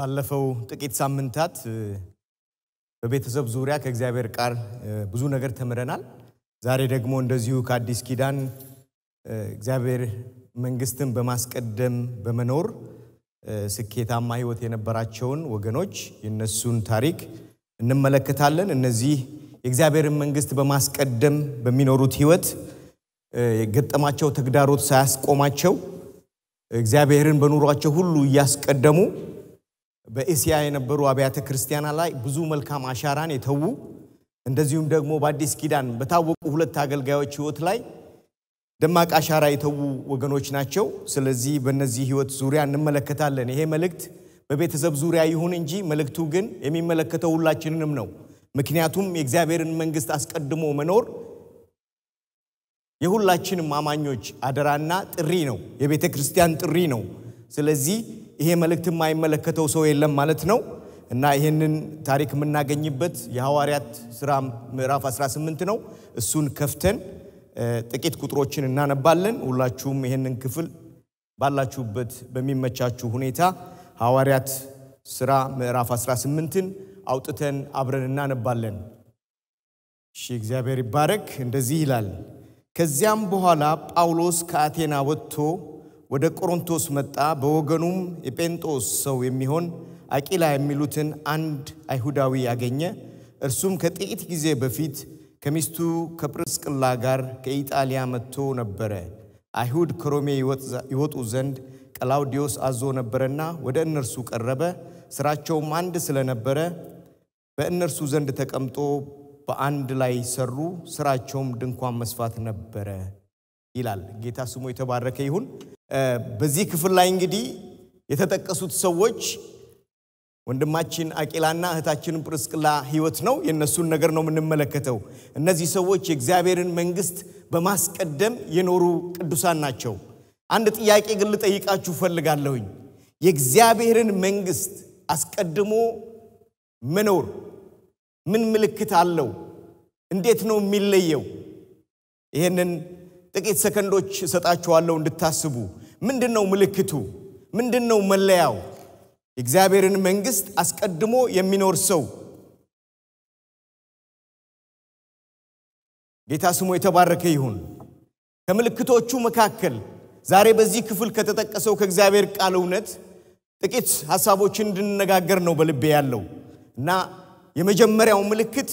ባለፈው ጥቂት ሳምንታት በቤተሰብ ዙሪያ ከእግዚአብሔር ቃል ብዙ ነገር ተምረናል። ዛሬ ደግሞ እንደዚሁ ከአዲስ ኪዳን እግዚአብሔር መንግስትን በማስቀደም በመኖር ስኬታማ ሕይወት የነበራቸውን ወገኖች የነሱን ታሪክ እንመለከታለን። እነዚህ የእግዚአብሔርን መንግስት በማስቀደም በሚኖሩት ሕይወት የገጠማቸው ተግዳሮት ሳያስቆማቸው እግዚአብሔርን በኑሯቸው ሁሉ እያስቀደሙ በእስያ የነበሩ አብያተ ክርስቲያናት ላይ ብዙ መልካም አሻራን የተዉ እንደዚሁም ደግሞ በአዲስ ኪዳን በታወቁ ሁለት አገልጋዮች ሕይወት ላይ ደማቅ አሻራ የተዉ ወገኖች ናቸው። ስለዚህ በእነዚህ ሕይወት ዙሪያ እንመለከታለን። ይሄ መልእክት በቤተሰብ ዙሪያ ይሁን እንጂ መልእክቱ ግን የሚመለከተው ሁላችንንም ነው። ምክንያቱም የእግዚአብሔርን መንግስት አስቀድሞ መኖር የሁላችንም አማኞች አደራና ጥሪ ነው። የቤተ ክርስቲያን ጥሪ ነው። ስለዚህ ይሄ መልእክት የማይመለከተው ሰው የለም ማለት ነው እና ይህንን ታሪክ የምናገኝበት የሐዋርያት ሥራ ምዕራፍ 18 ነው። እሱን ከፍተን ጥቂት ቁጥሮችን እናነባለን። ሁላችሁም ይህንን ክፍል ባላችሁበት በሚመቻችሁ ሁኔታ ሐዋርያት ሥራ ምዕራፍ 18ን አውጥተን አብረን እናነባለን። እሺ፣ እግዚአብሔር ይባረክ። እንደዚህ ይላል። ከዚያም በኋላ ጳውሎስ ከአቴና ወጥቶ ወደ ቆሮንቶስ መጣ። በወገኑም የጴንጦስ ሰው የሚሆን አቂላ የሚሉትን አንድ አይሁዳዊ ያገኘ። እርሱም ከጥቂት ጊዜ በፊት ከሚስቱ ከጵርስቅላ ጋር ከኢጣሊያ መጥቶ ነበረ። አይሁድ ከሮሜ ይወጡ ዘንድ ቀላውዲዮስ አዞ ነበረና ወደ እነርሱ ቀረበ። ሥራቸውም አንድ ስለነበረ በእነርሱ ዘንድ ተቀምጦ በአንድ ላይ ሰሩ። ሥራቸውም ድንኳን መስፋት ነበረ ይላል። ጌታ ስሙ የተባረከ ይሁን። በዚህ ክፍል ላይ እንግዲህ የተጠቀሱት ሰዎች ወንድማችን አቂላና እህታችን ጵርስቅላ ሕይወት ነው። የእነሱን ነገር ነው የምንመለከተው። እነዚህ ሰዎች የእግዚአብሔርን መንግስት በማስቀደም የኖሩ ቅዱሳን ናቸው። አንድ ጥያቄ ግን ልጠይቃችሁ ፈልጋለሁኝ። የእግዚአብሔርን መንግስት አስቀድሞ መኖር ምን ምልክት አለው? እንዴት ነው የሚለየው? ይህንን ጥቂት ሰከንዶች እሰጣችኋለሁ እንድታስቡ። ምንድን ነው ምልክቱ? ምንድን ነው መለያው? የእግዚአብሔርን መንግስት አስቀድሞ የሚኖር ሰው ጌታ ስሙ የተባረከ ይሁን። ከምልክቶቹ መካከል ዛሬ በዚህ ክፍል ከተጠቀሰው ከእግዚአብሔር ቃል እውነት ጥቂት ሐሳቦችን እንድንነጋገር ነው በልቤ ያለው እና የመጀመሪያው ምልክት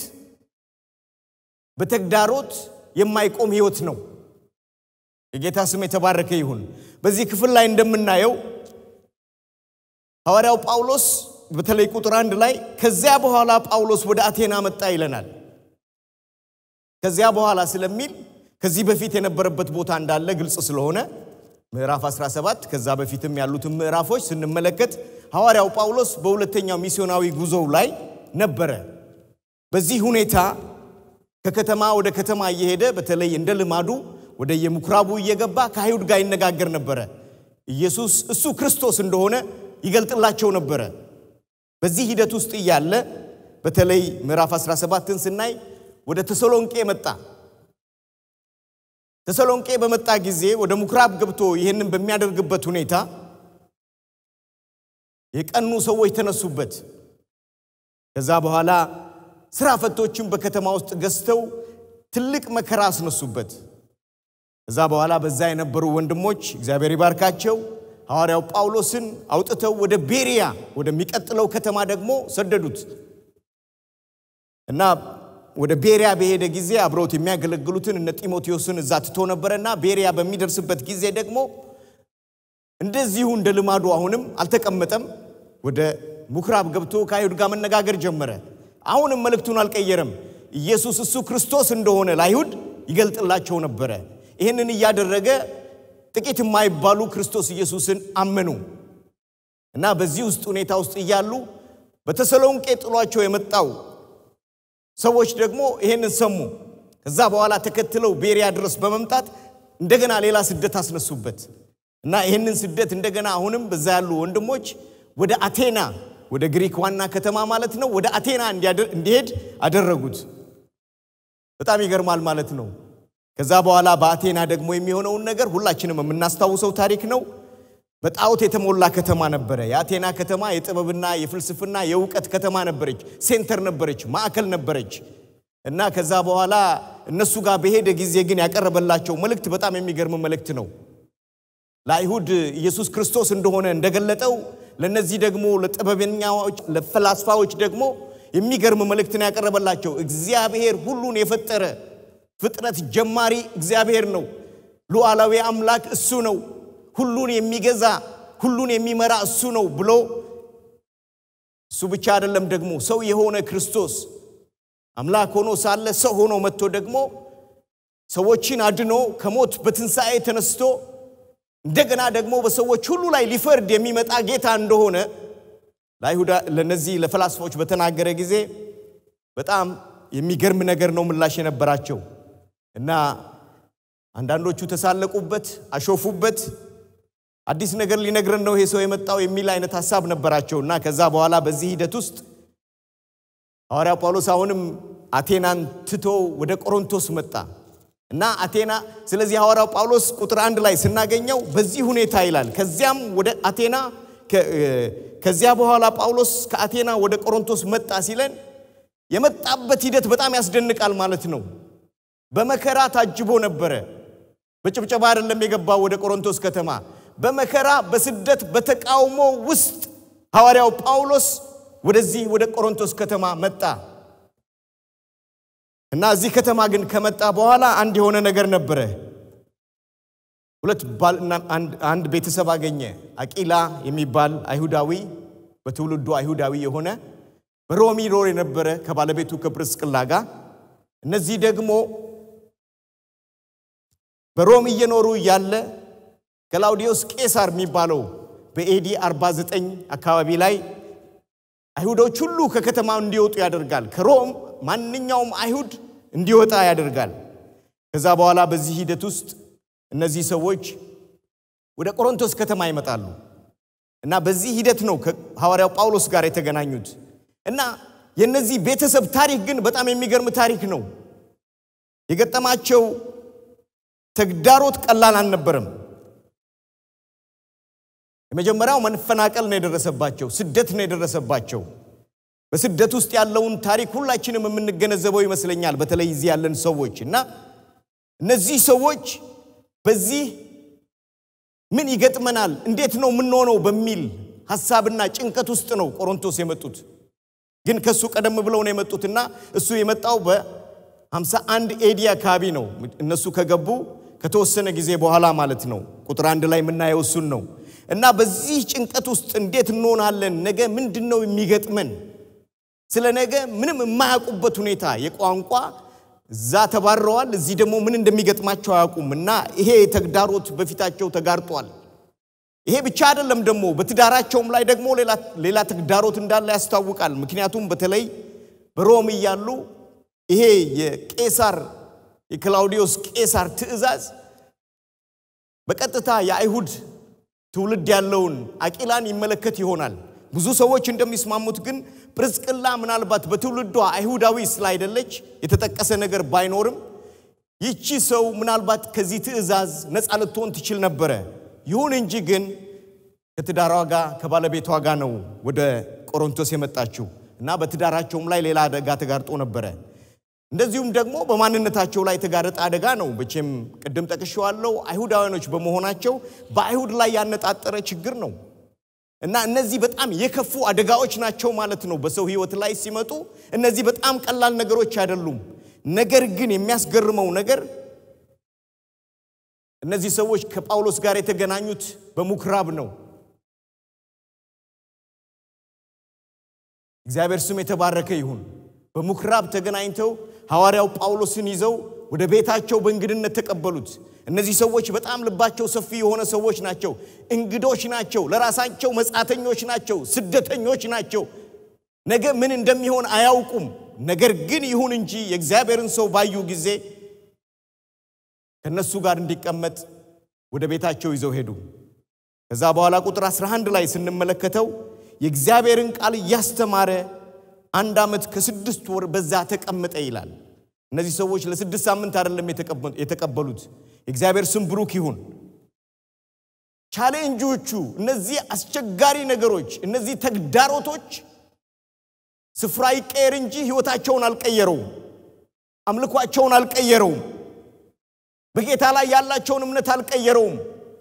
በተግዳሮት የማይቆም ሕይወት ነው። የጌታ ስም የተባረከ ይሁን። በዚህ ክፍል ላይ እንደምናየው ሐዋርያው ጳውሎስ በተለይ ቁጥር አንድ ላይ ከዚያ በኋላ ጳውሎስ ወደ አቴና መጣ ይለናል። ከዚያ በኋላ ስለሚል ከዚህ በፊት የነበረበት ቦታ እንዳለ ግልጽ ስለሆነ ምዕራፍ 17 ከዛ በፊትም ያሉትን ምዕራፎች ስንመለከት ሐዋርያው ጳውሎስ በሁለተኛው ሚስዮናዊ ጉዞው ላይ ነበረ። በዚህ ሁኔታ ከከተማ ወደ ከተማ እየሄደ በተለይ እንደ ልማዱ ወደ የምኩራቡ እየገባ ከአይሁድ ጋር ይነጋገር ነበረ። ኢየሱስ እሱ ክርስቶስ እንደሆነ ይገልጥላቸው ነበረ። በዚህ ሂደት ውስጥ እያለ በተለይ ምዕራፍ 17ን ስናይ ወደ ተሰሎንቄ መጣ። ተሰሎንቄ በመጣ ጊዜ ወደ ምኩራብ ገብቶ ይህንን በሚያደርግበት ሁኔታ የቀኑ ሰዎች ተነሱበት። ከዛ በኋላ ስራ ፈቶችን በከተማ ውስጥ ገዝተው ትልቅ መከራ አስነሱበት። ከዛ በኋላ በዛ የነበሩ ወንድሞች እግዚአብሔር ይባርካቸው ሐዋርያው ጳውሎስን አውጥተው ወደ ቤሪያ ወደሚቀጥለው ከተማ ደግሞ ሰደዱት እና ወደ ቤሪያ በሄደ ጊዜ አብረውት የሚያገለግሉትን እነ ጢሞቴዎስን እዛ ትቶ ነበረና ቤሪያ በሚደርስበት ጊዜ ደግሞ እንደዚሁ እንደ ልማዱ አሁንም አልተቀመጠም። ወደ ምኩራብ ገብቶ ከአይሁድ ጋር መነጋገር ጀመረ። አሁንም መልእክቱን አልቀየረም። ኢየሱስ እሱ ክርስቶስ እንደሆነ ለአይሁድ ይገልጥላቸው ነበረ። ይህንን እያደረገ ጥቂት የማይባሉ ክርስቶስ ኢየሱስን አመኑ እና በዚህ ውስጥ ሁኔታ ውስጥ እያሉ በተሰሎንቄ ጥሏቸው የመጣው ሰዎች ደግሞ ይህንን ሰሙ። ከዛ በኋላ ተከትለው ቤሪያ ድረስ በመምጣት እንደገና ሌላ ስደት አስነሱበት እና ይህንን ስደት እንደገና አሁንም በዛ ያሉ ወንድሞች ወደ አቴና ወደ ግሪክ ዋና ከተማ ማለት ነው፣ ወደ አቴና እንዲሄድ አደረጉት። በጣም ይገርማል ማለት ነው። ከዛ በኋላ በአቴና ደግሞ የሚሆነውን ነገር ሁላችንም የምናስታውሰው ታሪክ ነው። በጣዖት የተሞላ ከተማ ነበረ። የአቴና ከተማ የጥበብና የፍልስፍና የእውቀት ከተማ ነበረች፣ ሴንተር ነበረች፣ ማዕከል ነበረች እና ከዛ በኋላ እነሱ ጋር በሄደ ጊዜ ግን ያቀረበላቸው መልእክት በጣም የሚገርም መልእክት ነው። ለአይሁድ ኢየሱስ ክርስቶስ እንደሆነ እንደገለጠው ለነዚህ ደግሞ ለጥበበኛዎች ለፈላስፋዎች ደግሞ የሚገርም መልእክት ነው ያቀረበላቸው። እግዚአብሔር ሁሉን የፈጠረ ፍጥረት ጀማሪ እግዚአብሔር ነው። ሉዓላዊ አምላክ እሱ ነው። ሁሉን የሚገዛ ሁሉን የሚመራ እሱ ነው ብሎ እሱ ብቻ አይደለም ደግሞ ሰው የሆነ ክርስቶስ አምላክ ሆኖ ሳለ ሰው ሆኖ መጥቶ ደግሞ ሰዎችን አድኖ ከሞት በትንሣኤ ተነስቶ እንደገና ደግሞ በሰዎች ሁሉ ላይ ሊፈርድ የሚመጣ ጌታ እንደሆነ ለአይሁዳ ለነዚህ ለፈላስፎች በተናገረ ጊዜ በጣም የሚገርም ነገር ነው ምላሽ የነበራቸው እና አንዳንዶቹ ተሳለቁበት፣ አሾፉበት። አዲስ ነገር ሊነግረን ነው ይሄ ሰው የመጣው የሚል አይነት ሀሳብ ነበራቸው እና ከዛ በኋላ በዚህ ሂደት ውስጥ ሐዋርያ ጳውሎስ አሁንም አቴናን ትቶ ወደ ቆሮንቶስ መጣ እና አቴና ስለዚህ ሐዋርያው ጳውሎስ ቁጥር አንድ ላይ ስናገኘው በዚህ ሁኔታ ይላል። ከዚያም ወደ አቴና ከዚያ በኋላ ጳውሎስ ከአቴና ወደ ቆሮንቶስ መጣ ሲለን የመጣበት ሂደት በጣም ያስደንቃል ማለት ነው። በመከራ ታጅቦ ነበረ። በጭብጨባ አይደለም የገባው ወደ ቆሮንቶስ ከተማ። በመከራ በስደት በተቃውሞ ውስጥ ሐዋርያው ጳውሎስ ወደዚህ ወደ ቆሮንቶስ ከተማ መጣ እና እዚህ ከተማ ግን ከመጣ በኋላ አንድ የሆነ ነገር ነበረ። ሁለት ባልና አንድ ቤተሰብ አገኘ። አቂላ የሚባል አይሁዳዊ በትውልዱ አይሁዳዊ የሆነ በሮም ይኖር የነበረ ከባለቤቱ ከጵርስቅላ ጋር እነዚህ ደግሞ በሮም እየኖሩ እያለ ክላውዲዮስ ቄሳር የሚባለው በኤዲ 49 አካባቢ ላይ አይሁዶች ሁሉ ከከተማው እንዲወጡ ያደርጋል። ከሮም ማንኛውም አይሁድ እንዲወጣ ያደርጋል። ከዛ በኋላ በዚህ ሂደት ውስጥ እነዚህ ሰዎች ወደ ቆሮንቶስ ከተማ ይመጣሉ እና በዚህ ሂደት ነው ከሐዋርያው ጳውሎስ ጋር የተገናኙት እና የነዚህ ቤተሰብ ታሪክ ግን በጣም የሚገርም ታሪክ ነው። የገጠማቸው ተግዳሮት ቀላል አልነበረም። የመጀመሪያው መፈናቀል ነው የደረሰባቸው፣ ስደት ነው የደረሰባቸው። በስደት ውስጥ ያለውን ታሪክ ሁላችንም የምንገነዘበው ይመስለኛል፣ በተለይ እዚህ ያለን ሰዎች እና እነዚህ ሰዎች በዚህ ምን ይገጥመናል፣ እንዴት ነው የምንሆነው በሚል ሀሳብና ጭንቀት ውስጥ ነው ቆሮንቶስ የመጡት። ግን ከሱ ቀደም ብለው ነው የመጡትና እሱ የመጣው በ51 ኤዲ አካባቢ ነው። እነሱ ከገቡ ከተወሰነ ጊዜ በኋላ ማለት ነው። ቁጥር አንድ ላይ የምናየው እሱን ነው። እና በዚህ ጭንቀት ውስጥ እንዴት እንሆናለን? ነገ ምንድን ነው የሚገጥመን? ስለ ነገ ምንም የማያውቁበት ሁኔታ የቋንቋ እዛ ተባረዋል፣ እዚህ ደግሞ ምን እንደሚገጥማቸው አያውቁም። እና ይሄ ተግዳሮት በፊታቸው ተጋርጧል። ይሄ ብቻ አይደለም፣ ደግሞ በትዳራቸውም ላይ ደግሞ ሌላ ተግዳሮት እንዳለ ያስታውቃል። ምክንያቱም በተለይ በሮም እያሉ ይሄ የቄሳር የክላውዲዮስ ቄሳር ትእዛዝ በቀጥታ የአይሁድ ትውልድ ያለውን አቂላን ይመለከት ይሆናል። ብዙ ሰዎች እንደሚስማሙት ግን ጵርስቅላ ምናልባት በትውልዷ አይሁዳዊ ስላይደለች የተጠቀሰ ነገር ባይኖርም ይቺ ሰው ምናልባት ከዚህ ትእዛዝ ነፃ ልትሆን ትችል ነበረ። ይሁን እንጂ ግን ከትዳሯ ጋር ከባለቤቷ ጋር ነው ወደ ቆሮንቶስ የመጣችው እና በትዳራቸውም ላይ ሌላ አደጋ ተጋርጦ ነበረ። እንደዚሁም ደግሞ በማንነታቸው ላይ የተጋረጠ አደጋ ነው። መቼም ቅድም ጠቅሼዋለሁ፣ አይሁዳውያኖች በመሆናቸው በአይሁድ ላይ ያነጣጠረ ችግር ነው እና እነዚህ በጣም የከፉ አደጋዎች ናቸው ማለት ነው። በሰው ሕይወት ላይ ሲመጡ እነዚህ በጣም ቀላል ነገሮች አይደሉም። ነገር ግን የሚያስገርመው ነገር እነዚህ ሰዎች ከጳውሎስ ጋር የተገናኙት በምኩራብ ነው። እግዚአብሔር ስም የተባረከ ይሁን። በምኩራብ ተገናኝተው ሐዋርያው ጳውሎስን ይዘው ወደ ቤታቸው በእንግድነት ተቀበሉት። እነዚህ ሰዎች በጣም ልባቸው ሰፊ የሆነ ሰዎች ናቸው። እንግዶች ናቸው። ለራሳቸው መጻተኞች ናቸው። ስደተኞች ናቸው። ነገ ምን እንደሚሆን አያውቁም። ነገር ግን ይሁን እንጂ የእግዚአብሔርን ሰው ባዩ ጊዜ ከእነሱ ጋር እንዲቀመጥ ወደ ቤታቸው ይዘው ሄዱ። ከዛ በኋላ ቁጥር 11 ላይ ስንመለከተው የእግዚአብሔርን ቃል እያስተማረ አንድ ዓመት ከስድስት ወር በዛ ተቀመጠ ይላል። እነዚህ ሰዎች ለስድስት ሳምንት አይደለም የተቀበሉት። የእግዚአብሔር ስም ብሩክ ይሁን። ቻሌንጆቹ፣ እነዚህ አስቸጋሪ ነገሮች፣ እነዚህ ተግዳሮቶች ስፍራ ይቀየር እንጂ ሕይወታቸውን አልቀየረውም። አምልኳቸውን አልቀየረውም። በጌታ ላይ ያላቸውን እምነት አልቀየረውም።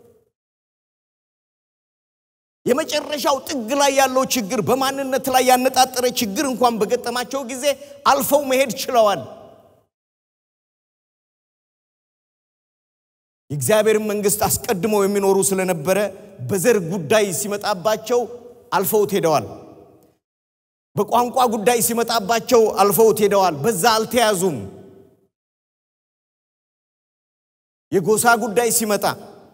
የመጨረሻው ጥግ ላይ ያለው ችግር በማንነት ላይ ያነጣጠረ ችግር እንኳን በገጠማቸው ጊዜ አልፈው መሄድ ችለዋል። የእግዚአብሔርን መንግሥት አስቀድመው የሚኖሩ ስለነበረ በዘር ጉዳይ ሲመጣባቸው አልፈውት ሄደዋል። በቋንቋ ጉዳይ ሲመጣባቸው አልፈውት ሄደዋል። በዛ አልተያዙም። የጎሳ ጉዳይ ሲመጣ፣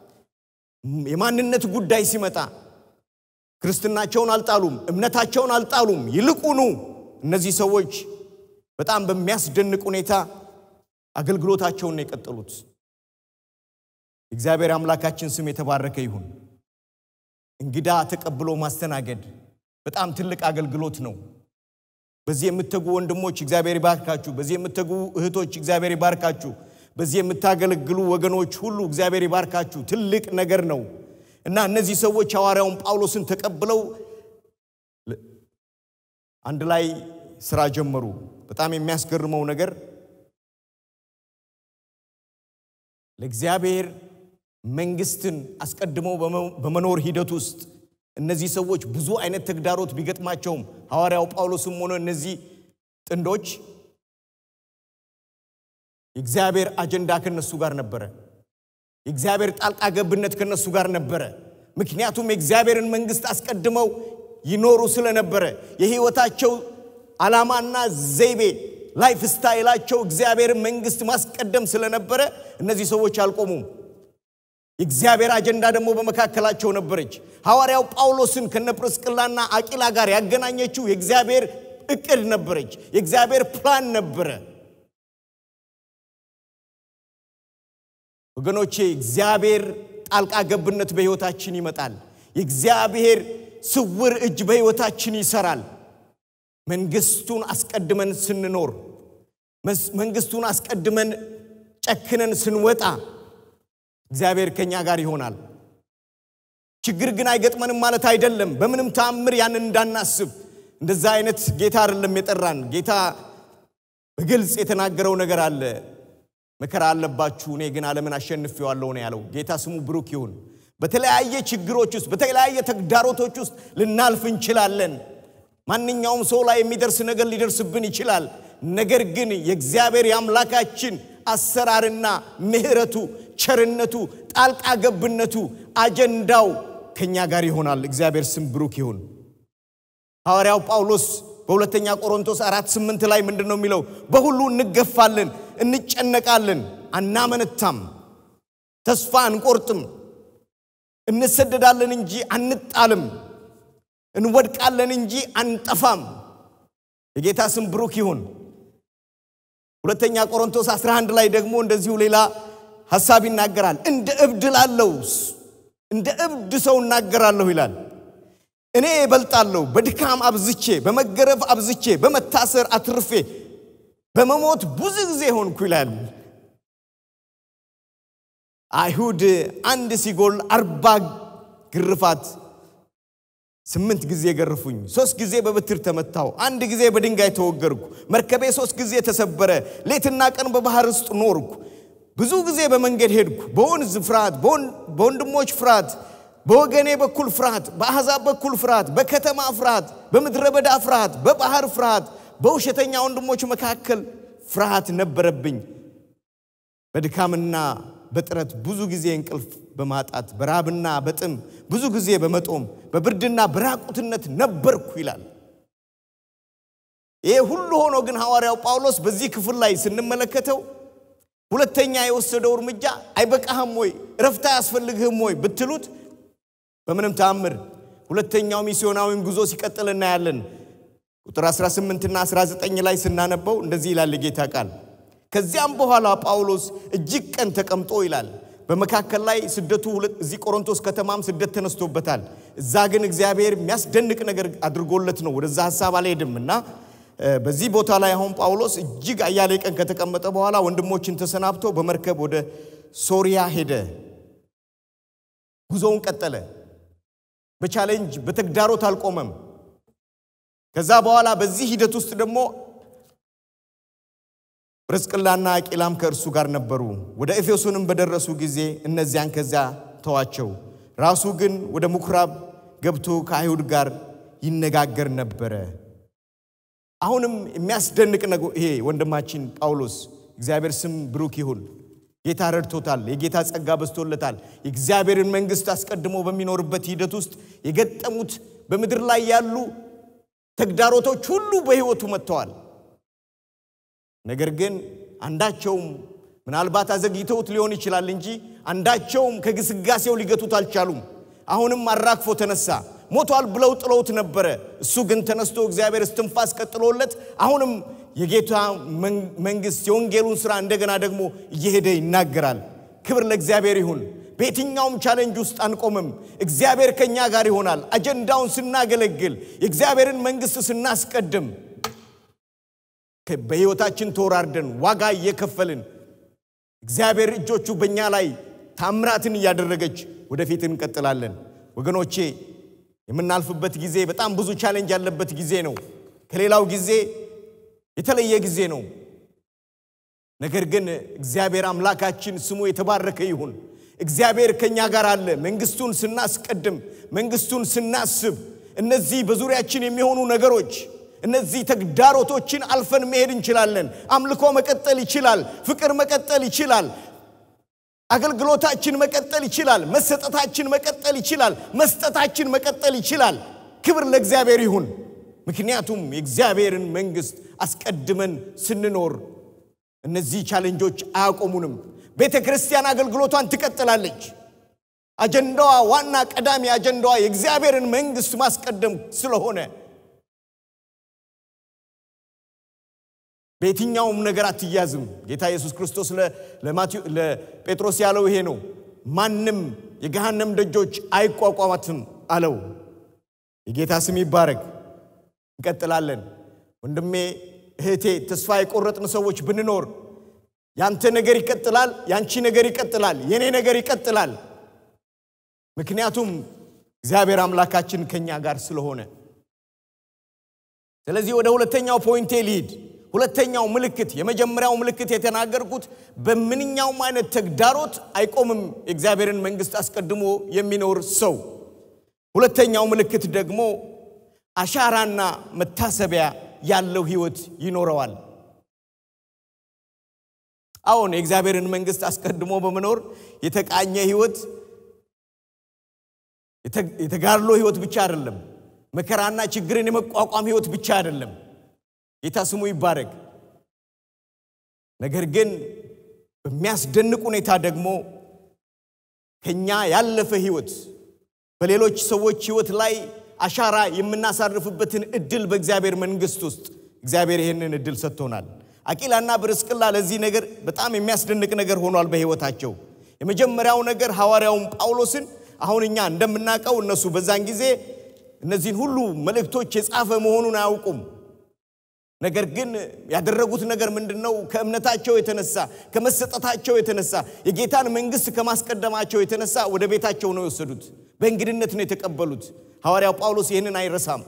የማንነት ጉዳይ ሲመጣ ክርስትናቸውን አልጣሉም፣ እምነታቸውን አልጣሉም። ይልቁኑ እነዚህ ሰዎች በጣም በሚያስደንቅ ሁኔታ አገልግሎታቸውን ነው የቀጠሉት። እግዚአብሔር አምላካችን ስም የተባረከ ይሁን። እንግዳ ተቀብሎ ማስተናገድ በጣም ትልቅ አገልግሎት ነው። በዚህ የምትተጉ ወንድሞች እግዚአብሔር ይባርካችሁ። በዚህ የምትተጉ እህቶች እግዚአብሔር ይባርካችሁ። በዚህ የምታገለግሉ ወገኖች ሁሉ እግዚአብሔር ይባርካችሁ። ትልቅ ነገር ነው እና እነዚህ ሰዎች ሐዋርያውን ጳውሎስን ተቀብለው አንድ ላይ ስራ ጀመሩ። በጣም የሚያስገርመው ነገር ለእግዚአብሔር መንግስትን አስቀድመው በመኖር ሂደት ውስጥ እነዚህ ሰዎች ብዙ አይነት ተግዳሮት ቢገጥማቸውም ሐዋርያው ጳውሎስም ሆነ እነዚህ ጥንዶች የእግዚአብሔር አጀንዳ ከነሱ ጋር ነበረ። የእግዚአብሔር ጣልቃ ገብነት ከነሱ ጋር ነበረ። ምክንያቱም የእግዚአብሔርን መንግስት አስቀድመው ይኖሩ ስለነበረ የህይወታቸው ዓላማና ዘይቤ ላይፍ ስታይላቸው እግዚአብሔርን መንግስት ማስቀደም ስለነበረ እነዚህ ሰዎች አልቆሙም። የእግዚአብሔር አጀንዳ ደግሞ በመካከላቸው ነበረች። ሐዋርያው ጳውሎስን ከነ ጵርስቅላና አቂላ ጋር ያገናኘችው የእግዚአብሔር እቅድ ነበረች። የእግዚአብሔር ፕላን ነበረ። ወገኖቼ እግዚአብሔር ጣልቃ ገብነት በሕይወታችን ይመጣል። የእግዚአብሔር ስውር እጅ በሕይወታችን ይሰራል። መንግስቱን አስቀድመን ስንኖር፣ መንግስቱን አስቀድመን ጨክነን ስንወጣ እግዚአብሔር ከኛ ጋር ይሆናል። ችግር ግን አይገጥመንም ማለት አይደለም። በምንም ተአምር ያንን እንዳናስብ። እንደዛ አይነት ጌታ አይደለም የጠራን። ጌታ በግልጽ የተናገረው ነገር አለ። መከራ አለባችሁ፣ እኔ ግን ዓለምን አሸንፌዋለሁ ነው ያለው። ጌታ ስሙ ብሩክ ይሁን። በተለያየ ችግሮች ውስጥ በተለያየ ተግዳሮቶች ውስጥ ልናልፍ እንችላለን። ማንኛውም ሰው ላይ የሚደርስ ነገር ሊደርስብን ይችላል። ነገር ግን የእግዚአብሔር የአምላካችን አሰራርና ምሕረቱ፣ ቸርነቱ፣ ጣልቃ ገብነቱ፣ አጀንዳው ከኛ ጋር ይሆናል። እግዚአብሔር ስም ብሩክ ይሁን። ሐዋርያው ጳውሎስ በሁለተኛ ቆሮንቶስ አራት ስምንት ላይ ምንድን ነው የሚለው? በሁሉ እንገፋለን፣ እንጨነቃለን፣ አናመነታም፣ ተስፋ አንቆርጥም፣ እንሰደዳለን እንጂ አንጣልም፣ እንወድቃለን እንጂ አንጠፋም። የጌታ ስም ብሩክ ይሁን። ሁለተኛ ቆሮንቶስ 11 ላይ ደግሞ እንደዚሁ ሌላ ሐሳብ ይናገራል። እንደ እብድ ላለው እንደ እብድ ሰው እናገራለሁ ይላል። እኔ እበልጣለሁ፣ በድካም አብዝቼ፣ በመገረፍ አብዝቼ፣ በመታሰር አትርፌ፣ በመሞት ብዙ ጊዜ ሆንኩ ይላል። አይሁድ አንድ ሲጎል አርባ ግርፋት ስምንት ጊዜ ገርፉኝ፣ ሶስት ጊዜ በብትር ተመታው፣ አንድ ጊዜ በድንጋይ ተወገርኩ፣ መርከቤ ሶስት ጊዜ ተሰበረ፣ ሌትና ቀን በባህር ውስጥ ኖርኩ፣ ብዙ ጊዜ በመንገድ ሄድኩ፣ በወንዝ ፍርሃት፣ በወንድሞች ፍርሃት፣ በወገኔ በኩል ፍርሃት፣ በአሕዛብ በኩል ፍርሃት፣ በከተማ ፍርሃት፣ በምድረ በዳ ፍርሃት፣ በባህር ፍርሃት፣ በውሸተኛ ወንድሞች መካከል ፍርሃት ነበረብኝ። በድካምና በጥረት ብዙ ጊዜ እንቅልፍ በማጣት በራብና በጥም ብዙ ጊዜ በመጦም በብርድና በራቁትነት ነበርኩ ይላል። ይሄ ሁሉ ሆኖ ግን ሐዋርያው ጳውሎስ በዚህ ክፍል ላይ ስንመለከተው ሁለተኛ የወሰደው እርምጃ አይበቃህም ወይ እረፍት አያስፈልግህም ወይ ብትሉት በምንም ተአምር ሁለተኛው ሚስዮናዊም ጉዞ ሲቀጥል እናያለን። ቁጥር 18 እና 19 ላይ ስናነበው እንደዚህ ይላል የጌታ ቃል ከዚያም በኋላ ጳውሎስ እጅግ ቀን ተቀምጦ ይላል። በመካከል ላይ ስደቱ እዚህ ቆሮንቶስ ከተማም ስደት ተነስቶበታል። እዛ ግን እግዚአብሔር የሚያስደንቅ ነገር አድርጎለት ነው። ወደዛ ሀሳብ አልሄድም እና በዚህ ቦታ ላይ አሁን ጳውሎስ እጅግ አያሌ ቀን ከተቀመጠ በኋላ ወንድሞችን ተሰናብቶ በመርከብ ወደ ሶሪያ ሄደ። ጉዞውን ቀጠለ። በቻሌንጅ በተግዳሮት አልቆመም። ከዛ በኋላ በዚህ ሂደት ውስጥ ደግሞ ጵርስቅላና አቂላም ከእርሱ ጋር ነበሩ። ወደ ኤፌሶንም በደረሱ ጊዜ እነዚያን ከዚያ ተዋቸው። ራሱ ግን ወደ ምኩራብ ገብቶ ከአይሁድ ጋር ይነጋገር ነበረ። አሁንም የሚያስደንቅ ነገር ይሄ ወንድማችን ጳውሎስ እግዚአብሔር ስም ብሩክ ይሁን። ጌታ ረድቶታል። የጌታ ጸጋ በዝቶለታል። የእግዚአብሔርን መንግሥት አስቀድሞ በሚኖርበት ሂደት ውስጥ የገጠሙት በምድር ላይ ያሉ ተግዳሮቶች ሁሉ በሕይወቱ መጥተዋል። ነገር ግን አንዳቸውም ምናልባት አዘግይተውት ሊሆን ይችላል እንጂ አንዳቸውም ከግስጋሴው ሊገቱት አልቻሉም። አሁንም አራግፎ ተነሳ። ሞቷል ብለው ጥለውት ነበረ። እሱ ግን ተነስቶ እግዚአብሔር እስትንፋስ ቀጥሎለት አሁንም የጌታ መንግሥት የወንጌሉን ሥራ እንደገና ደግሞ እየሄደ ይናገራል። ክብር ለእግዚአብሔር ይሁን። በየትኛውም ቻሌንጅ ውስጥ አንቆምም። እግዚአብሔር ከእኛ ጋር ይሆናል። አጀንዳውን ስናገለግል፣ የእግዚአብሔርን መንግሥት ስናስቀድም፣ በሕይወታችን ተወራርደን ዋጋ እየከፈልን እግዚአብሔር እጆቹ በእኛ ላይ ታምራትን እያደረገች ወደፊት እንቀጥላለን። ወገኖቼ የምናልፍበት ጊዜ በጣም ብዙ ቻሌንጅ ያለበት ጊዜ ነው። ከሌላው ጊዜ የተለየ ጊዜ ነው። ነገር ግን እግዚአብሔር አምላካችን ስሙ የተባረከ ይሁን። እግዚአብሔር ከእኛ ጋር አለ። መንግሥቱን ስናስቀድም፣ መንግሥቱን ስናስብ እነዚህ በዙሪያችን የሚሆኑ ነገሮች እነዚህ ተግዳሮቶችን አልፈን መሄድ እንችላለን። አምልኮ መቀጠል ይችላል። ፍቅር መቀጠል ይችላል። አገልግሎታችን መቀጠል ይችላል። መሰጠታችን መቀጠል ይችላል። መስጠታችን መቀጠል ይችላል። ክብር ለእግዚአብሔር ይሁን። ምክንያቱም የእግዚአብሔርን መንግሥት አስቀድመን ስንኖር እነዚህ ቻሌንጆች አያቆሙንም። ቤተ ክርስቲያን አገልግሎቷን ትቀጥላለች። አጀንዳዋ፣ ዋና ቀዳሚ አጀንዳዋ የእግዚአብሔርን መንግሥት ማስቀደም ስለሆነ በየትኛውም ነገር አትያዝም። ጌታ ኢየሱስ ክርስቶስ ለጴጥሮስ ያለው ይሄ ነው። ማንም የገሃነም ደጆች አይቋቋማትም አለው። የጌታ ስም ይባረክ። እንቀጥላለን። ወንድሜ እህቴ፣ ተስፋ የቆረጥን ሰዎች ብንኖር ያንተ ነገር ይቀጥላል፣ ያንቺ ነገር ይቀጥላል፣ የኔ ነገር ይቀጥላል። ምክንያቱም እግዚአብሔር አምላካችን ከኛ ጋር ስለሆነ። ስለዚህ ወደ ሁለተኛው ፖይንቴ ልሂድ። ሁለተኛው ምልክት የመጀመሪያው ምልክት የተናገርኩት በምንኛውም አይነት ተግዳሮት አይቆምም የእግዚአብሔርን መንግሥት አስቀድሞ የሚኖር ሰው። ሁለተኛው ምልክት ደግሞ አሻራና መታሰቢያ ያለው ሕይወት ይኖረዋል። አሁን የእግዚአብሔርን መንግሥት አስቀድሞ በመኖር የተቃኘ ሕይወት የተጋድሎ ሕይወት ብቻ አይደለም። መከራና ችግርን የመቋቋም ሕይወት ብቻ አይደለም። ጌታ ስሙ ይባረክ። ነገር ግን በሚያስደንቅ ሁኔታ ደግሞ ከኛ ያለፈ ሕይወት በሌሎች ሰዎች ሕይወት ላይ አሻራ የምናሳርፍበትን እድል በእግዚአብሔር መንግሥት ውስጥ እግዚአብሔር ይህንን እድል ሰጥቶናል። አቂላና ጵርስቅላ ለዚህ ነገር በጣም የሚያስደንቅ ነገር ሆኗል በሕይወታቸው። የመጀመሪያው ነገር ሐዋርያውን ጳውሎስን አሁን እኛ እንደምናውቀው እነሱ በዛን ጊዜ እነዚህን ሁሉ መልእክቶች የጻፈ መሆኑን አያውቁም። ነገር ግን ያደረጉት ነገር ምንድን ነው? ከእምነታቸው የተነሳ ከመሰጠታቸው የተነሳ የጌታን መንግሥት ከማስቀደማቸው የተነሳ ወደ ቤታቸው ነው የወሰዱት። በእንግድነት ነው የተቀበሉት። ሐዋርያው ጳውሎስ ይህንን አይረሳም።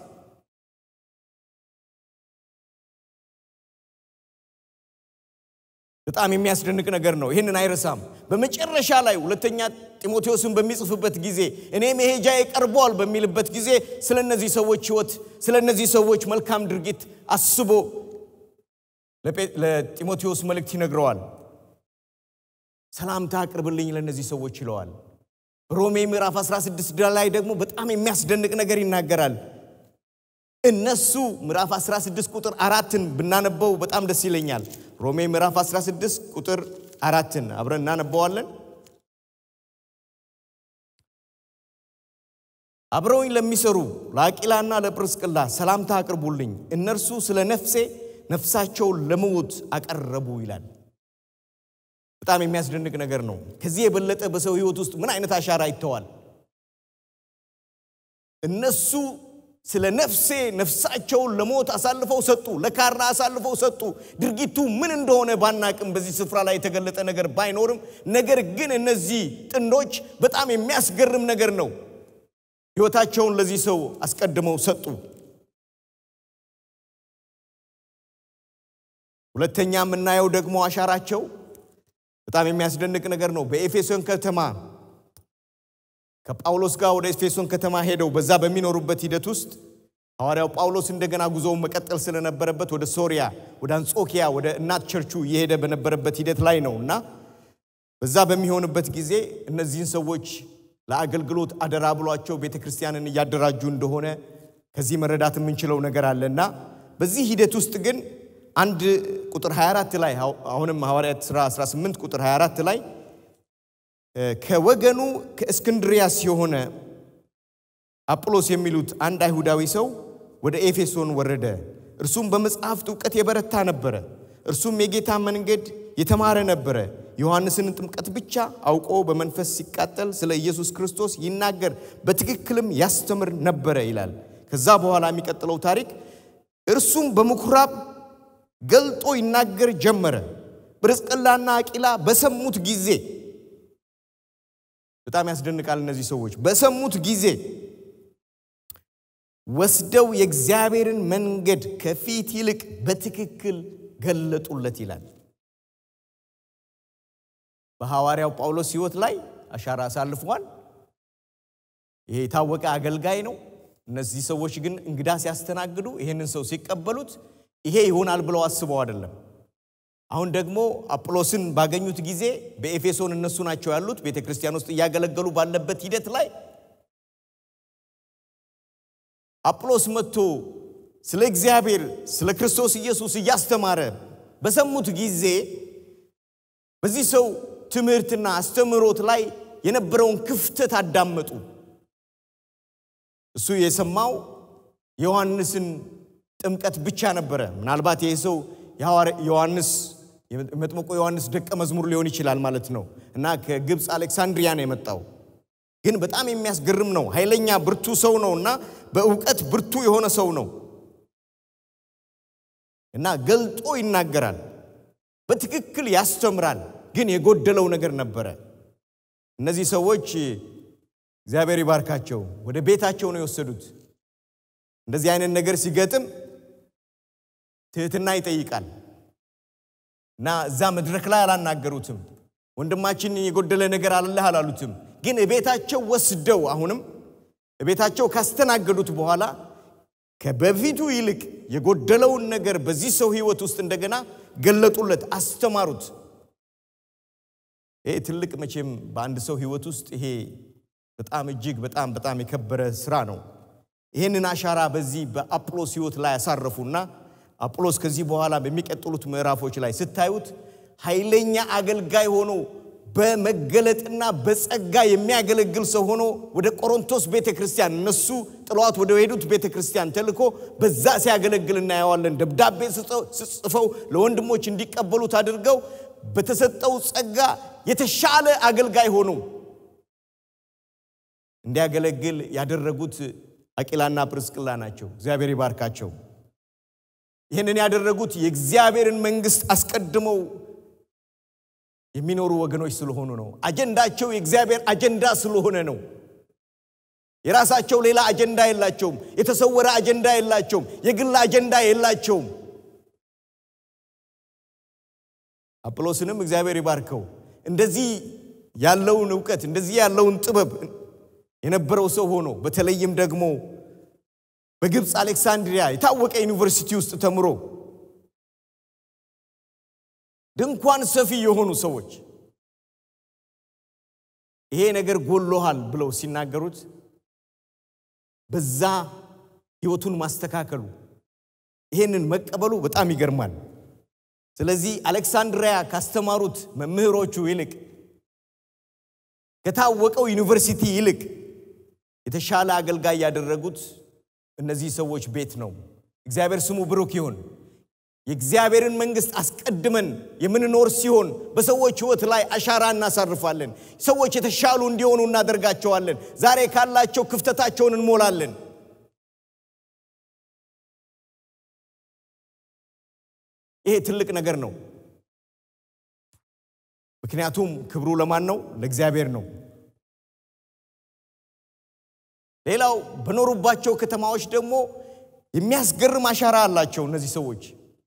በጣም የሚያስደንቅ ነገር ነው። ይህንን አይረሳም። በመጨረሻ ላይ ሁለተኛ ጢሞቴዎስን በሚጽፍበት ጊዜ እኔ መሄጃዬ ቀርቧል በሚልበት ጊዜ ስለ እነዚህ ሰዎች ሕይወት ስለ እነዚህ ሰዎች መልካም ድርጊት አስቦ ለጢሞቴዎስ መልእክት ይነግረዋል። ሰላምታ አቅርብልኝ ለእነዚህ ሰዎች ይለዋል። ሮሜ ምዕራፍ 16 ላይ ደግሞ በጣም የሚያስደንቅ ነገር ይናገራል። እነሱ ምዕራፍ 16 ቁጥር አራትን ብናነበው በጣም ደስ ይለኛል። ሮሜ ምዕራፍ 16 ቁጥር አራትን አብረን እናነበዋለን። አብረውኝ ለሚሰሩ ለአቂላና ለጵርስቅላ ሰላምታ አቅርቡልኝ፣ እነርሱ ስለ ነፍሴ ነፍሳቸውን ለመሞት አቀረቡ ይላል። በጣም የሚያስደንቅ ነገር ነው። ከዚህ የበለጠ በሰው ሕይወት ውስጥ ምን አይነት አሻራ ይተዋል? እነሱ ስለ ነፍሴ ነፍሳቸውን ለሞት አሳልፈው ሰጡ፣ ለካራ አሳልፈው ሰጡ። ድርጊቱ ምን እንደሆነ ባናቅም በዚህ ስፍራ ላይ የተገለጠ ነገር ባይኖርም፣ ነገር ግን እነዚህ ጥንዶች በጣም የሚያስገርም ነገር ነው። ሕይወታቸውን ለዚህ ሰው አስቀድመው ሰጡ። ሁለተኛ የምናየው ደግሞ አሻራቸው በጣም የሚያስደንቅ ነገር ነው። በኤፌሶን ከተማ ከጳውሎስ ጋር ወደ ኤፌሶን ከተማ ሄደው በዛ በሚኖሩበት ሂደት ውስጥ ሐዋርያው ጳውሎስ እንደገና ጉዞውን መቀጠል ስለነበረበት ወደ ሶሪያ፣ ወደ አንጾኪያ፣ ወደ እናት ቸርቹ እየሄደ በነበረበት ሂደት ላይ ነው እና በዛ በሚሆንበት ጊዜ እነዚህን ሰዎች ለአገልግሎት አደራ ብሏቸው ቤተ ክርስቲያንን እያደራጁ እንደሆነ ከዚህ መረዳት የምንችለው ነገር አለ እና በዚህ ሂደት ውስጥ ግን አንድ ቁጥር 24 ላይ አሁንም ሐዋርያት ሥራ 18 ቁጥር 24 ላይ ከወገኑ ከእስክንድሪያስ የሆነ አጵሎስ የሚሉት አንድ አይሁዳዊ ሰው ወደ ኤፌሶን ወረደ። እርሱም በመጽሐፍት እውቀት የበረታ ነበረ። እርሱም የጌታ መንገድ የተማረ ነበረ። ዮሐንስን ጥምቀት ብቻ አውቆ በመንፈስ ሲቃጠል ስለ ኢየሱስ ክርስቶስ ይናገር በትክክልም ያስተምር ነበረ ይላል። ከዛ በኋላ የሚቀጥለው ታሪክ እርሱም በምኩራብ ገልጦ ይናገር ጀመረ። ጵርስቅላና አቂላ በሰሙት ጊዜ በጣም ያስደንቃል። እነዚህ ሰዎች በሰሙት ጊዜ ወስደው የእግዚአብሔርን መንገድ ከፊት ይልቅ በትክክል ገለጡለት ይላል። በሐዋርያው ጳውሎስ ሕይወት ላይ አሻራ አሳልፏል። ይሄ የታወቀ አገልጋይ ነው። እነዚህ ሰዎች ግን እንግዳ ሲያስተናግዱ ይሄንን ሰው ሲቀበሉት ይሄ ይሆናል ብለው አስበው አይደለም። አሁን ደግሞ አጵሎስን ባገኙት ጊዜ በኤፌሶን እነሱ ናቸው ያሉት ቤተ ክርስቲያን ውስጥ እያገለገሉ ባለበት ሂደት ላይ አጵሎስ መጥቶ ስለ እግዚአብሔር ስለ ክርስቶስ ኢየሱስ እያስተማረ በሰሙት ጊዜ በዚህ ሰው ትምህርትና አስተምህሮት ላይ የነበረውን ክፍተት አዳመጡ። እሱ የሰማው የዮሐንስን ጥምቀት ብቻ ነበረ። ምናልባት ይህ ሰው ዮሐንስ መጥምቁ ዮሐንስ ደቀ መዝሙር ሊሆን ይችላል ማለት ነው እና ከግብፅ አሌክሳንድሪያ ነው የመጣው። ግን በጣም የሚያስገርም ነው። ኃይለኛ ብርቱ ሰው ነው እና በእውቀት ብርቱ የሆነ ሰው ነው እና ገልጦ ይናገራል፣ በትክክል ያስተምራል። ግን የጎደለው ነገር ነበረ። እነዚህ ሰዎች እግዚአብሔር ይባርካቸው ወደ ቤታቸው ነው የወሰዱት። እንደዚህ አይነት ነገር ሲገጥም ትህትና ይጠይቃል እና እዛ መድረክ ላይ አላናገሩትም። ወንድማችን የጎደለ ነገር አለህ አላሉትም። ግን እቤታቸው ወስደው አሁንም እቤታቸው ካስተናገዱት በኋላ ከበፊቱ ይልቅ የጎደለውን ነገር በዚህ ሰው ሕይወት ውስጥ እንደገና ገለጡለት፣ አስተማሩት። ይሄ ትልቅ መቼም በአንድ ሰው ሕይወት ውስጥ ይሄ በጣም እጅግ በጣም በጣም የከበረ ስራ ነው። ይህንን አሻራ በዚህ በአጵሎስ ሕይወት ላይ ያሳረፉና አጵሎስ ከዚህ በኋላ በሚቀጥሉት ምዕራፎች ላይ ስታዩት ኃይለኛ አገልጋይ ሆኖ በመገለጥና በጸጋ የሚያገለግል ሰው ሆኖ ወደ ቆሮንቶስ ቤተ ክርስቲያን እነሱ ጥለዋት ወደ ሄዱት ቤተ ክርስቲያን ተልኮ በዛ ሲያገለግል እናየዋለን። ደብዳቤ ስጽፈው ለወንድሞች እንዲቀበሉት አድርገው በተሰጠው ጸጋ የተሻለ አገልጋይ ሆኖ እንዲያገለግል ያደረጉት አቂላና ጵርስቅላ ናቸው። እግዚአብሔር ይባርካቸው። ይህንን ያደረጉት የእግዚአብሔርን መንግሥት አስቀድመው የሚኖሩ ወገኖች ስለሆኑ ነው። አጀንዳቸው የእግዚአብሔር አጀንዳ ስለሆነ ነው። የራሳቸው ሌላ አጀንዳ የላቸውም። የተሰወረ አጀንዳ የላቸውም። የግል አጀንዳ የላቸውም። አጵሎስንም እግዚአብሔር ይባርከው እንደዚህ ያለውን እውቀት እንደዚህ ያለውን ጥበብ የነበረው ሰው ሆኖ በተለይም ደግሞ በግብፅ አሌክሳንድሪያ የታወቀ ዩኒቨርሲቲ ውስጥ ተምሮ ድንኳን ሰፊ የሆኑ ሰዎች ይሄ ነገር ጎሎሃል ብለው ሲናገሩት በዛ ህይወቱን ማስተካከሉ ይሄንን መቀበሉ በጣም ይገርማል። ስለዚህ አሌክሳንድሪያ ካስተማሩት መምህሮቹ ይልቅ ከታወቀው ዩኒቨርሲቲ ይልቅ የተሻለ አገልጋይ ያደረጉት እነዚህ ሰዎች ቤት ነው። እግዚአብሔር ስሙ ብሩክ ይሁን። የእግዚአብሔርን መንግስት አስቀድመን የምንኖር ሲሆን በሰዎች ህይወት ላይ አሻራ እናሳርፋለን። ሰዎች የተሻሉ እንዲሆኑ እናደርጋቸዋለን። ዛሬ ካላቸው ክፍተታቸውን እንሞላለን። ይሄ ትልቅ ነገር ነው። ምክንያቱም ክብሩ ለማን ነው? ለእግዚአብሔር ነው። ሌላው በኖሩባቸው ከተማዎች ደግሞ የሚያስገርም አሻራ አላቸው እነዚህ ሰዎች።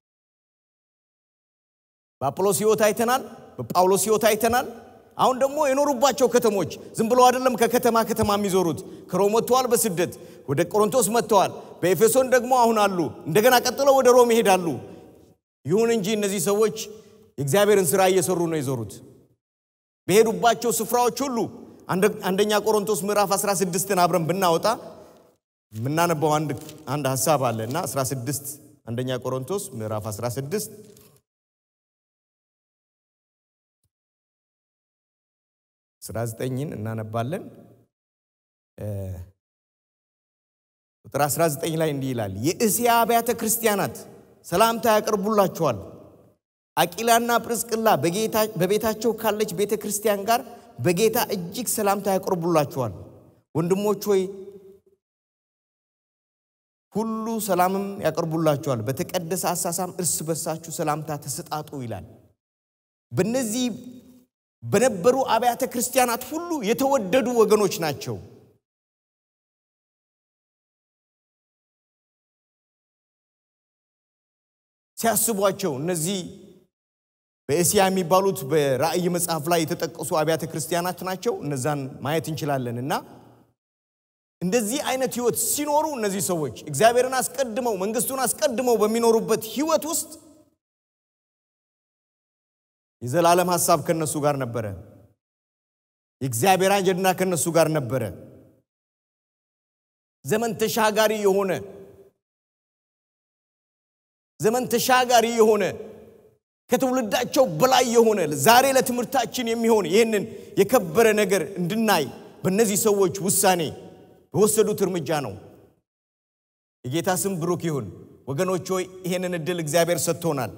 በአጵሎስ ሕይወት አይተናል፣ በጳውሎስ ሕይወት አይተናል። አሁን ደግሞ የኖሩባቸው ከተሞች ዝም ብሎ አይደለም ከከተማ ከተማ የሚዞሩት። ከሮም ወጥተዋል፣ በስደት ወደ ቆሮንቶስ መጥተዋል፣ በኤፌሶን ደግሞ አሁን አሉ። እንደገና ቀጥለው ወደ ሮም ይሄዳሉ። ይሁን እንጂ እነዚህ ሰዎች የእግዚአብሔርን ሥራ እየሰሩ ነው የዞሩት። በሄዱባቸው ስፍራዎች ሁሉ አንደኛ ቆሮንቶስ ምዕራፍ 16ን አብረን ብናወጣ የምናነበው አንድ ሀሳብ አለ እና 16 አንደኛ ቆሮንቶስ ምዕራፍ 16 19ን እናነባለን። ቁጥር 19 ላይ እንዲህ ይላል፣ የእስያ አብያተ ክርስቲያናት ሰላምታ ያቀርቡላችኋል። አቂላና ጵርስቅላ በቤታቸው ካለች ቤተ ክርስቲያን ጋር በጌታ እጅግ ሰላምታ ያቀርቡላችኋል። ወንድሞች ሆይ ሁሉ ሰላምም ያቀርቡላችኋል። በተቀደሰ አሳሳም እርስ በርሳችሁ ሰላምታ ተሰጣጡ ይላል። በእነዚህ በነበሩ አብያተ ክርስቲያናት ሁሉ የተወደዱ ወገኖች ናቸው። ሲያስቧቸው እነዚህ በእስያ የሚባሉት በራእይ መጽሐፍ ላይ የተጠቀሱ አብያተ ክርስቲያናት ናቸው። እነዛን ማየት እንችላለን እና እንደዚህ አይነት ህይወት ሲኖሩ እነዚህ ሰዎች እግዚአብሔርን አስቀድመው መንግስቱን አስቀድመው በሚኖሩበት ህይወት ውስጥ የዘላለም ሐሳብ ከነሱ ጋር ነበረ። የእግዚአብሔር አጀንዳ ከነሱ ጋር ነበረ። ዘመን ተሻጋሪ የሆነ ዘመን ተሻጋሪ የሆነ ከትውልዳቸው በላይ የሆነ ዛሬ ለትምህርታችን የሚሆን ይህንን የከበረ ነገር እንድናይ በእነዚህ ሰዎች ውሳኔ በወሰዱት እርምጃ ነው። የጌታ ስም ብሩክ ይሁን። ወገኖች ሆይ ይሄንን እድል እግዚአብሔር ሰጥቶናል።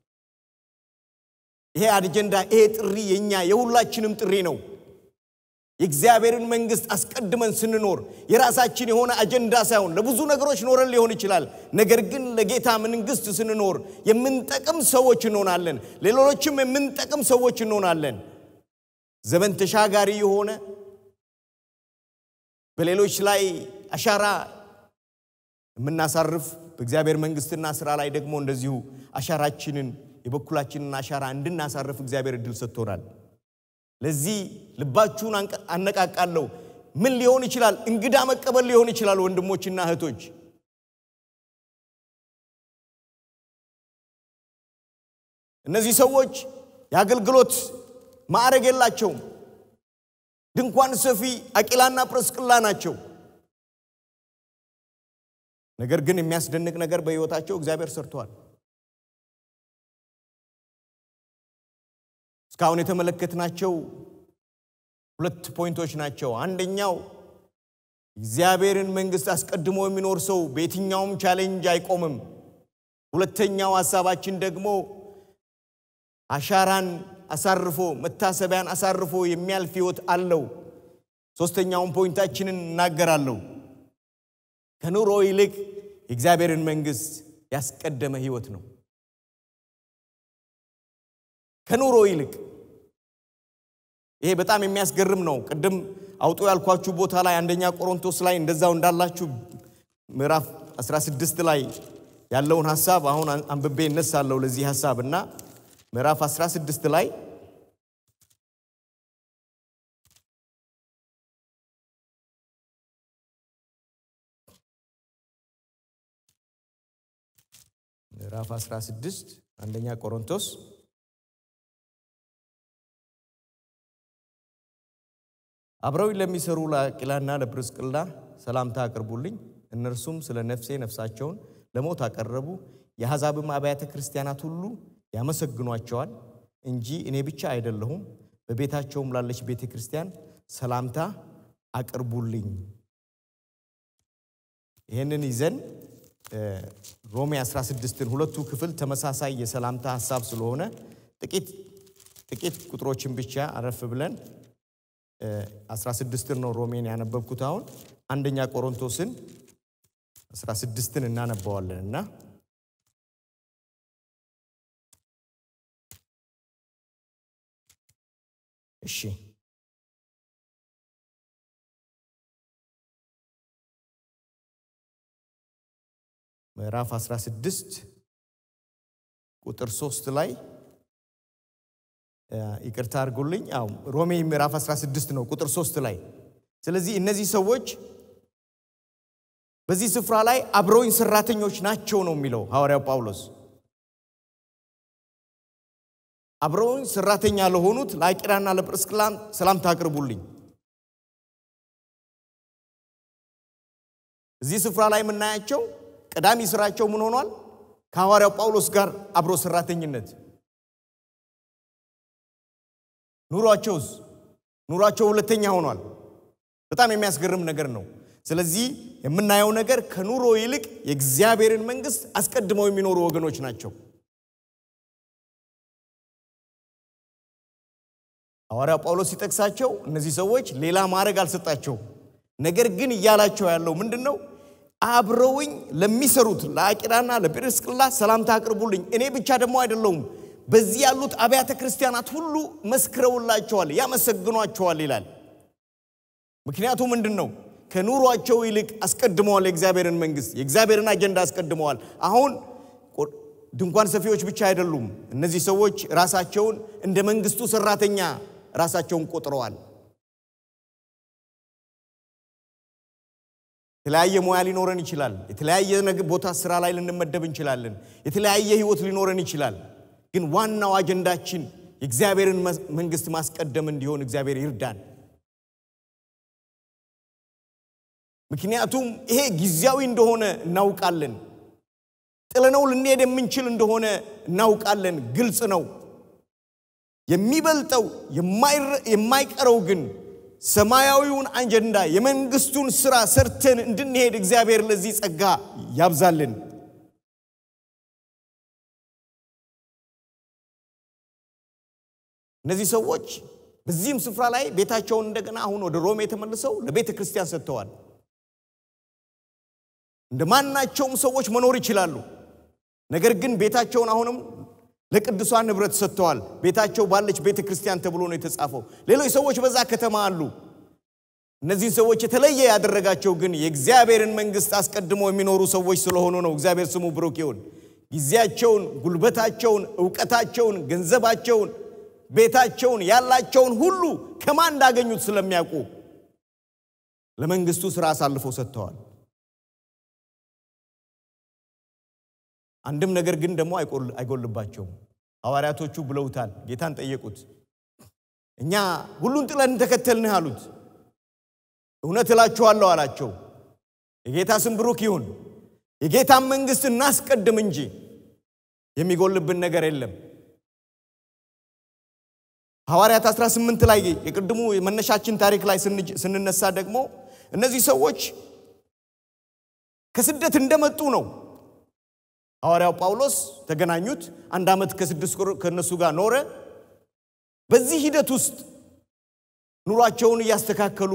ይሄ አጀንዳ ይሄ ጥሪ የኛ የሁላችንም ጥሪ ነው። የእግዚአብሔርን መንግስት አስቀድመን ስንኖር የራሳችን የሆነ አጀንዳ ሳይሆን ለብዙ ነገሮች ኖረን ሊሆን ይችላል። ነገር ግን ለጌታ መንግስት ስንኖር የምንጠቅም ሰዎች እንሆናለን። ሌሎችም የምንጠቅም ሰዎች እንሆናለን። ዘመን ተሻጋሪ የሆነ በሌሎች ላይ አሻራ የምናሳርፍ በእግዚአብሔር መንግስትና ስራ ላይ ደግሞ እንደዚሁ አሻራችንን የበኩላችንን አሻራ እንድናሳርፍ እግዚአብሔር እድል ሰጥቶናል። ለዚህ ልባችሁን አነቃቃለሁ። ምን ሊሆን ይችላል? እንግዳ መቀበል ሊሆን ይችላል። ወንድሞችና እህቶች እነዚህ ሰዎች የአገልግሎት ማዕረግ የላቸውም። ድንኳን ሰፊ አቂላና ጵርስቅላ ናቸው። ነገር ግን የሚያስደንቅ ነገር በሕይወታቸው እግዚአብሔር ሰርተዋል። እስካሁን የተመለከትናቸው ሁለት ፖይንቶች ናቸው። አንደኛው እግዚአብሔርን መንግስት አስቀድሞ የሚኖር ሰው በየትኛውም ቻሌንጅ አይቆምም። ሁለተኛው ሀሳባችን ደግሞ አሻራን አሳርፎ መታሰቢያን አሳርፎ የሚያልፍ ህይወት አለው። ሶስተኛውን ፖይንታችንን እናገራለሁ። ከኑሮ ይልቅ የእግዚአብሔርን መንግስት ያስቀደመ ህይወት ነው። ከኑሮ ይልቅ ይሄ በጣም የሚያስገርም ነው። ቅድም አውጡ ያልኳችሁ ቦታ ላይ አንደኛ ቆሮንቶስ ላይ እንደዛው እንዳላችሁ ምዕራፍ 16 ላይ ያለውን ሐሳብ አሁን አንብቤ እነሳለሁ ለዚህ ሐሳብ እና ምዕራፍ 16 ላይ ምዕራፍ 16 አንደኛ ቆሮንቶስ አብረውኝ ለሚሰሩ ለአቂላና ለፕርስቅላ ሰላምታ አቅርቡልኝ። እነርሱም ስለ ነፍሴ ነፍሳቸውን ለሞት አቀረቡ። የአሕዛብም አብያተ ክርስቲያናት ሁሉ ያመሰግኗቸዋል እንጂ እኔ ብቻ አይደለሁም። በቤታቸውም ላለች ቤተ ክርስቲያን ሰላምታ አቅርቡልኝ። ይህንን ይዘን ሮሜ 16ን ሁለቱ ክፍል ተመሳሳይ የሰላምታ ሀሳብ ስለሆነ ጥቂት ጥቂት ቁጥሮችን ብቻ አረፍ ብለን 16ን ነው ሮሜን ያነበብኩት። አሁን አንደኛ ቆሮንቶስን 16ን እናነባዋለን እና እሺ ምዕራፍ 16 ቁጥር 3 ላይ ይቅርታ አድርጉልኝ። አዎ ሮሜ ምዕራፍ 16 ነው ቁጥር 3 ላይ። ስለዚህ እነዚህ ሰዎች በዚህ ስፍራ ላይ አብረውኝ ሰራተኞች ናቸው ነው የሚለው ሐዋርያው ጳውሎስ። አብረውኝ ሰራተኛ ለሆኑት ለአቂላና ለጵርስቅላም ሰላምታ አቅርቡልኝ። እዚህ ስፍራ ላይ የምናያቸው ቀዳሚ ስራቸው ምን ሆኗል? ከሐዋርያው ጳውሎስ ጋር አብሮ ሰራተኝነት። ኑሯቸውስ ኑሯቸው ሁለተኛ ሆኗል። በጣም የሚያስገርም ነገር ነው። ስለዚህ የምናየው ነገር ከኑሮ ይልቅ የእግዚአብሔርን መንግስት አስቀድመው የሚኖሩ ወገኖች ናቸው። ሐዋርያው ጳውሎስ ሲጠቅሳቸው እነዚህ ሰዎች ሌላ ማድረግ አልሰጣቸውም። ነገር ግን እያላቸው ያለው ምንድን ነው? አብረውኝ ለሚሰሩት ለአቂላና ለጵርስቅላ ሰላምታ አቅርቡልኝ። እኔ ብቻ ደግሞ አይደለሁም፣ በዚህ ያሉት አብያተ ክርስቲያናት ሁሉ መስክረውላቸዋል፣ ያመሰግኗቸዋል ይላል። ምክንያቱ ምንድን ነው? ከኑሯቸው ይልቅ አስቀድመዋል የእግዚአብሔርን መንግስት፣ የእግዚአብሔርን አጀንዳ አስቀድመዋል። አሁን ድንኳን ሰፊዎች ብቻ አይደሉም። እነዚህ ሰዎች ራሳቸውን እንደ መንግስቱ ሰራተኛ ራሳቸውን ቆጥረዋል። የተለያየ ሙያ ሊኖረን ይችላል። የተለያየ ቦታ ስራ ላይ ልንመደብ እንችላለን። የተለያየ ህይወት ሊኖረን ይችላል። ግን ዋናው አጀንዳችን የእግዚአብሔርን መንግስት ማስቀደም እንዲሆን እግዚአብሔር ይርዳን። ምክንያቱም ይሄ ጊዜያዊ እንደሆነ እናውቃለን። ጥለነው ልንሄድ የምንችል እንደሆነ እናውቃለን። ግልጽ ነው። የሚበልጠው የማይቀረው ግን ሰማያዊውን አጀንዳ የመንግስቱን ስራ ሰርተን እንድንሄድ እግዚአብሔር ለዚህ ጸጋ ያብዛልን። እነዚህ ሰዎች በዚህም ስፍራ ላይ ቤታቸውን እንደገና አሁን ወደ ሮሜ ተመልሰው ለቤተ ክርስቲያን ሰጥተዋል። እንደ ማናቸውም ሰዎች መኖር ይችላሉ። ነገር ግን ቤታቸውን አሁንም ለቅዱሳን ንብረት ሰጥተዋል። ቤታቸው ባለች ቤተ ክርስቲያን ተብሎ ነው የተጻፈው። ሌሎች ሰዎች በዛ ከተማ አሉ። እነዚህን ሰዎች የተለየ ያደረጋቸው ግን የእግዚአብሔርን መንግስት አስቀድሞ የሚኖሩ ሰዎች ስለሆኑ ነው። እግዚአብሔር ስሙ ብሩክ ይሁን። ጊዜያቸውን፣ ጉልበታቸውን፣ እውቀታቸውን፣ ገንዘባቸውን፣ ቤታቸውን፣ ያላቸውን ሁሉ ከማን እንዳገኙት ስለሚያውቁ ለመንግስቱ ስራ አሳልፈው ሰጥተዋል። አንድም ነገር ግን ደግሞ አይጎልባቸውም። ሐዋርያቶቹ ብለውታል። ጌታን ጠየቁት። እኛ ሁሉን ጥለን ተከተልንህ አሉት። እውነት እላችኋለሁ አላቸው። የጌታ ስም ብሩክ ይሁን። የጌታን መንግስት እናስቀድም እንጂ የሚጎልብን ነገር የለም። ሐዋርያት 18 ላይ የቅድሙ መነሻችን ታሪክ ላይ ስንነሳ ደግሞ እነዚህ ሰዎች ከስደት እንደመጡ ነው ሐዋርያው ጳውሎስ ተገናኙት። አንድ ዓመት ከስድስት ወር ከእነሱ ጋር ኖረ። በዚህ ሂደት ውስጥ ኑሯቸውን እያስተካከሉ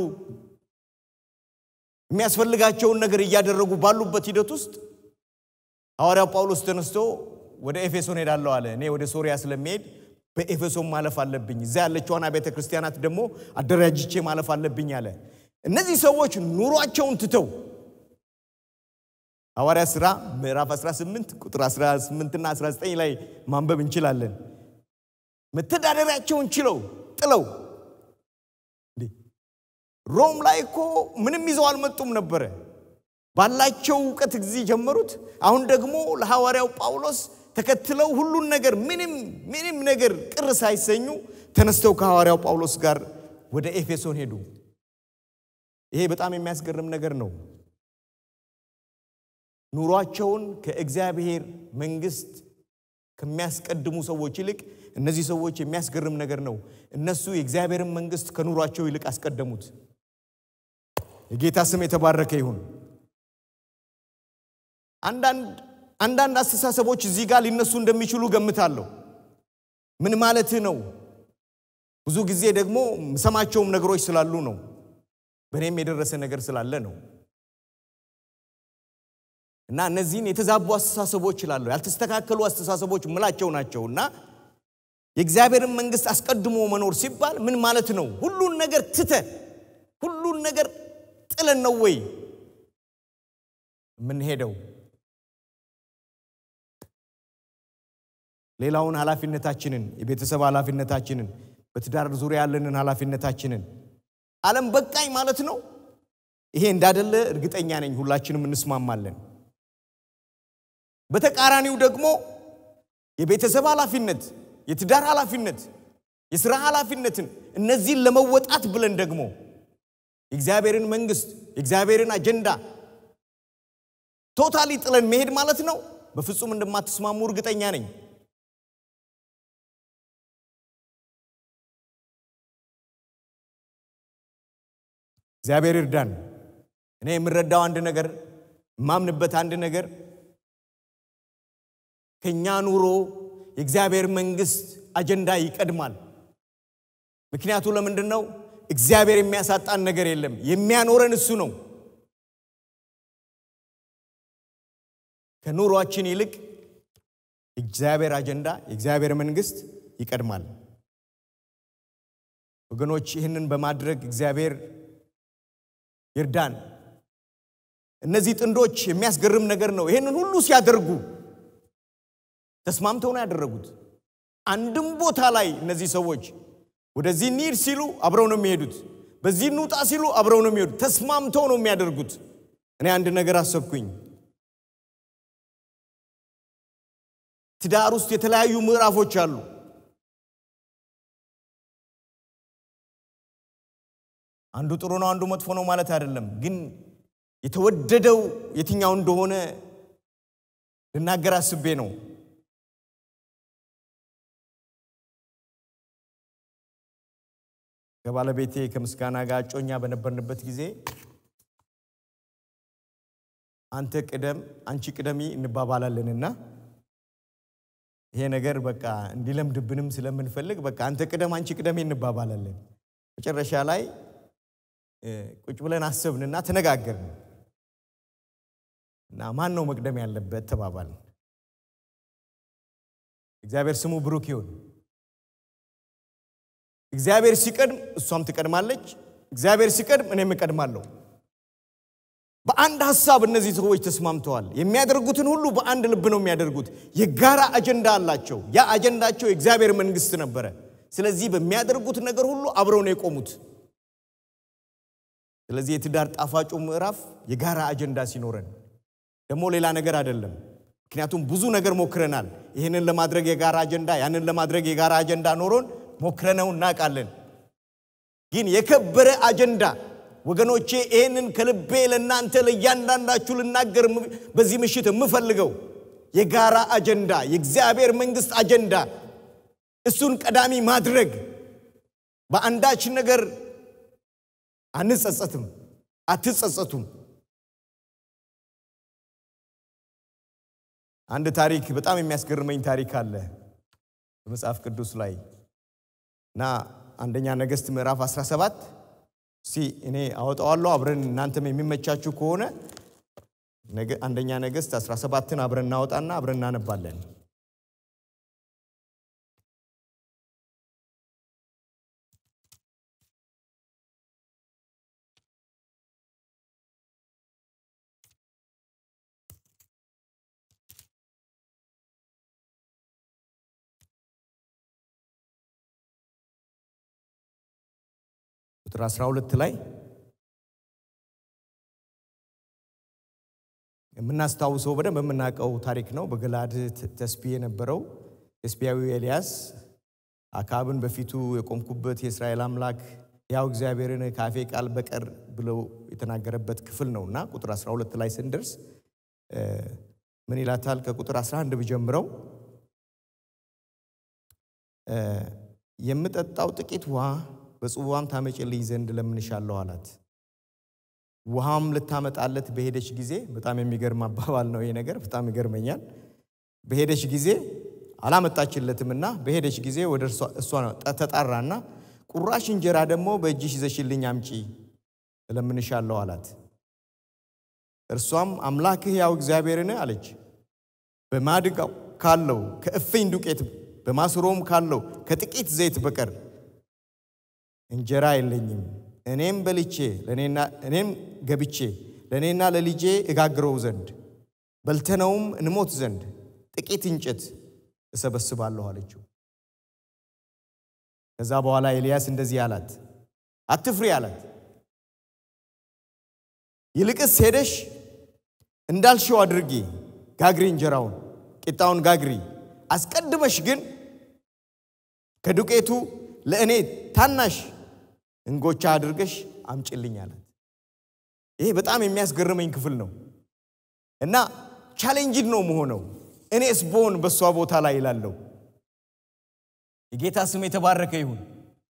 የሚያስፈልጋቸውን ነገር እያደረጉ ባሉበት ሂደት ውስጥ ሐዋርያው ጳውሎስ ተነስቶ ወደ ኤፌሶን ሄዳለሁ አለ። እኔ ወደ ሶሪያ ስለሚሄድ በኤፌሶን ማለፍ አለብኝ፣ እዚያ ያለችዋን ቤተ ክርስቲያናት ደግሞ አደራጅቼ ማለፍ አለብኝ አለ። እነዚህ ሰዎች ኑሯቸውን ትተው ሐዋርያ ሥራ ምዕራፍ 18 ቁጥር 18 እና 19 ላይ ማንበብ እንችላለን። መተዳደሪያቸውን ችለው ጥለው ሮም ላይ እኮ ምንም ይዘው አልመጡም ነበረ። ባላቸው እውቀት ጊዜ ጀመሩት። አሁን ደግሞ ለሐዋርያው ጳውሎስ ተከትለው ሁሉን ነገር ምንም ምንም ነገር ቅር ሳይሰኙ ተነስተው ከሐዋርያው ጳውሎስ ጋር ወደ ኤፌሶን ሄዱ። ይሄ በጣም የሚያስገርም ነገር ነው። ኑሯቸውን ከእግዚአብሔር መንግስት ከሚያስቀድሙ ሰዎች ይልቅ እነዚህ ሰዎች የሚያስገርም ነገር ነው። እነሱ የእግዚአብሔርን መንግስት ከኑሯቸው ይልቅ አስቀደሙት። የጌታ ስም የተባረከ ይሁን። አንዳንድ አስተሳሰቦች እዚህ ጋር ሊነሱ እንደሚችሉ ገምታለሁ። ምን ማለትህ ነው? ብዙ ጊዜ ደግሞ ሰማቸውም ነገሮች ስላሉ ነው። በእኔም የደረሰ ነገር ስላለ ነው። እና እነዚህን የተዛቡ አስተሳሰቦች ይላለሁ ያልተስተካከሉ አስተሳሰቦች ምላቸው ናቸው እና የእግዚአብሔርን መንግስት አስቀድሞ መኖር ሲባል ምን ማለት ነው? ሁሉን ነገር ትተን ሁሉን ነገር ጥለን ነው ወይ የምንሄደው? ሌላውን ኃላፊነታችንን፣ የቤተሰብ ኃላፊነታችንን፣ በትዳር ዙሪያ ያለንን ኃላፊነታችንን ዓለም በቃኝ ማለት ነው። ይሄ እንዳደለ እርግጠኛ ነኝ፣ ሁላችንም እንስማማለን። በተቃራኒው ደግሞ የቤተሰብ ኃላፊነት፣ የትዳር ኃላፊነት፣ የሥራ ኃላፊነትን እነዚህን ለመወጣት ብለን ደግሞ የእግዚአብሔርን መንግስት የእግዚአብሔርን አጀንዳ ቶታሊ ጥለን መሄድ ማለት ነው። በፍጹም እንደማትስማሙ እርግጠኛ ነኝ። እግዚአብሔር ይርዳን። እኔ የምረዳው አንድ ነገር የማምንበት አንድ ነገር ከእኛ ኑሮ የእግዚአብሔር መንግስት አጀንዳ ይቀድማል። ምክንያቱ ለምንድን ነው? እግዚአብሔር የሚያሳጣን ነገር የለም። የሚያኖረን እሱ ነው። ከኑሯችን ይልቅ የእግዚአብሔር አጀንዳ የእግዚአብሔር መንግስት ይቀድማል። ወገኖች ይህንን በማድረግ እግዚአብሔር ይርዳን። እነዚህ ጥንዶች የሚያስገርም ነገር ነው። ይህንን ሁሉ ሲያደርጉ ተስማምተው ነው ያደረጉት። አንድም ቦታ ላይ እነዚህ ሰዎች ወደዚህ እንሂድ ሲሉ አብረው ነው የሚሄዱት። በዚህ እንውጣ ሲሉ አብረው ነው የሚሄዱት። ተስማምተው ነው የሚያደርጉት። እኔ አንድ ነገር አሰብኩኝ። ትዳር ውስጥ የተለያዩ ምዕራፎች አሉ። አንዱ ጥሩ ነው፣ አንዱ መጥፎ ነው ማለት አይደለም። ግን የተወደደው የትኛው እንደሆነ ልናገር አስቤ ነው። ከባለቤቴ ከምስጋና ጋር እጮኛ በነበርንበት ጊዜ አንተ ቅደም፣ አንቺ ቅደሚ እንባባላለንና ይሄ ነገር በቃ እንዲለምድብንም ስለምንፈልግ በቃ አንተ ቅደም፣ አንቺ ቅደሚ እንባባላለን። መጨረሻ ላይ ቁጭ ብለን አሰብንና ተነጋገርን እና ማን ነው መቅደም ያለበት ተባባልን። እግዚአብሔር ስሙ ብሩክ ይሁን። እግዚአብሔር ሲቀድም እሷም ትቀድማለች። እግዚአብሔር ሲቀድም እኔም እቀድማለሁ። በአንድ ሀሳብ እነዚህ ሰዎች ተስማምተዋል። የሚያደርጉትን ሁሉ በአንድ ልብ ነው የሚያደርጉት። የጋራ አጀንዳ አላቸው። ያ አጀንዳቸው የእግዚአብሔር መንግስት ነበረ። ስለዚህ በሚያደርጉት ነገር ሁሉ አብረው ነው የቆሙት። ስለዚህ የትዳር ጣፋጩ ምዕራፍ የጋራ አጀንዳ ሲኖረን ደግሞ ሌላ ነገር አይደለም። ምክንያቱም ብዙ ነገር ሞክረናል። ይህንን ለማድረግ የጋራ አጀንዳ፣ ያንን ለማድረግ የጋራ አጀንዳ ኖሮን ሞክረነው እናውቃለን። ግን የከበረ አጀንዳ ወገኖቼ፣ ይህንን ከልቤ ለእናንተ ለእያንዳንዳችሁ ልናገር በዚህ ምሽት የምፈልገው የጋራ አጀንዳ፣ የእግዚአብሔር መንግስት አጀንዳ፣ እሱን ቀዳሚ ማድረግ በአንዳች ነገር አንጸጸትም፣ አትጸጸቱም። አንድ ታሪክ በጣም የሚያስገርመኝ ታሪክ አለ በመጽሐፍ ቅዱስ ላይ እና አንደኛ ነገሥት ምዕራፍ 17 እስቲ እኔ አወጣዋለሁ አብረን እናንተም የሚመቻችሁ ከሆነ አንደኛ ነገሥት 17ን አብረን እናወጣና አብረን እናነባለን። ቁጥር 12 ላይ የምናስታውሰው በደንብ የምናውቀው ታሪክ ነው። በገላድ ተስቢ የነበረው ተስቢያዊ ኤልያስ አክዓብን በፊቱ የቆምኩበት የእስራኤል አምላክ ያው እግዚአብሔርን ከአፌ ቃል በቀር ብለው የተናገረበት ክፍል ነው እና ቁጥር 12 ላይ ስንደርስ ምን ይላታል? ከቁጥር 11 ብጀምረው የምጠጣው ጥቂት ውሃ በጽዋም ታመጭልኝ ዘንድ ለምንሻለሁ አላት። ውሃም ልታመጣለት በሄደች ጊዜ በጣም የሚገርም አባባል ነው ይሄ ነገር፣ በጣም ይገርመኛል። በሄደች ጊዜ አላመጣችለትምና በሄደች ጊዜ ወደ እሷ ተጣራና ቁራሽ እንጀራ ደግሞ በእጅሽ ይዘሽልኝ አምጪ እለምንሻለሁ አላት። እርሷም አምላክህ ያው እግዚአብሔርን አለች። በማድጋው ካለው ከእፍኝ ዱቄት በማሰሮም ካለው ከጥቂት ዘይት በቀር እንጀራ የለኝም። እኔም በልቼ ለእኔና እኔም ገብቼ ለእኔና ለልጄ እጋግረው ዘንድ በልተነውም እንሞት ዘንድ ጥቂት እንጨት እሰበስባለሁ አለችው። ከዛ በኋላ ኤልያስ እንደዚህ አላት፣ አትፍሪ አላት። ይልቅስ ሄደሽ እንዳልሽው አድርጊ፣ ጋግሪ፣ እንጀራውን ቂጣውን ጋግሪ። አስቀድመሽ ግን ከዱቄቱ ለእኔ ታናሽ እንጎቻ አድርገሽ አምጭልኝ አላት። ይሄ በጣም የሚያስገርመኝ ክፍል ነው እና ቻሌንጅድ ነው መሆነው። እኔስ ብሆን በእሷ ቦታ ላይ ይላለው። የጌታ ስም የተባረከ ይሁን።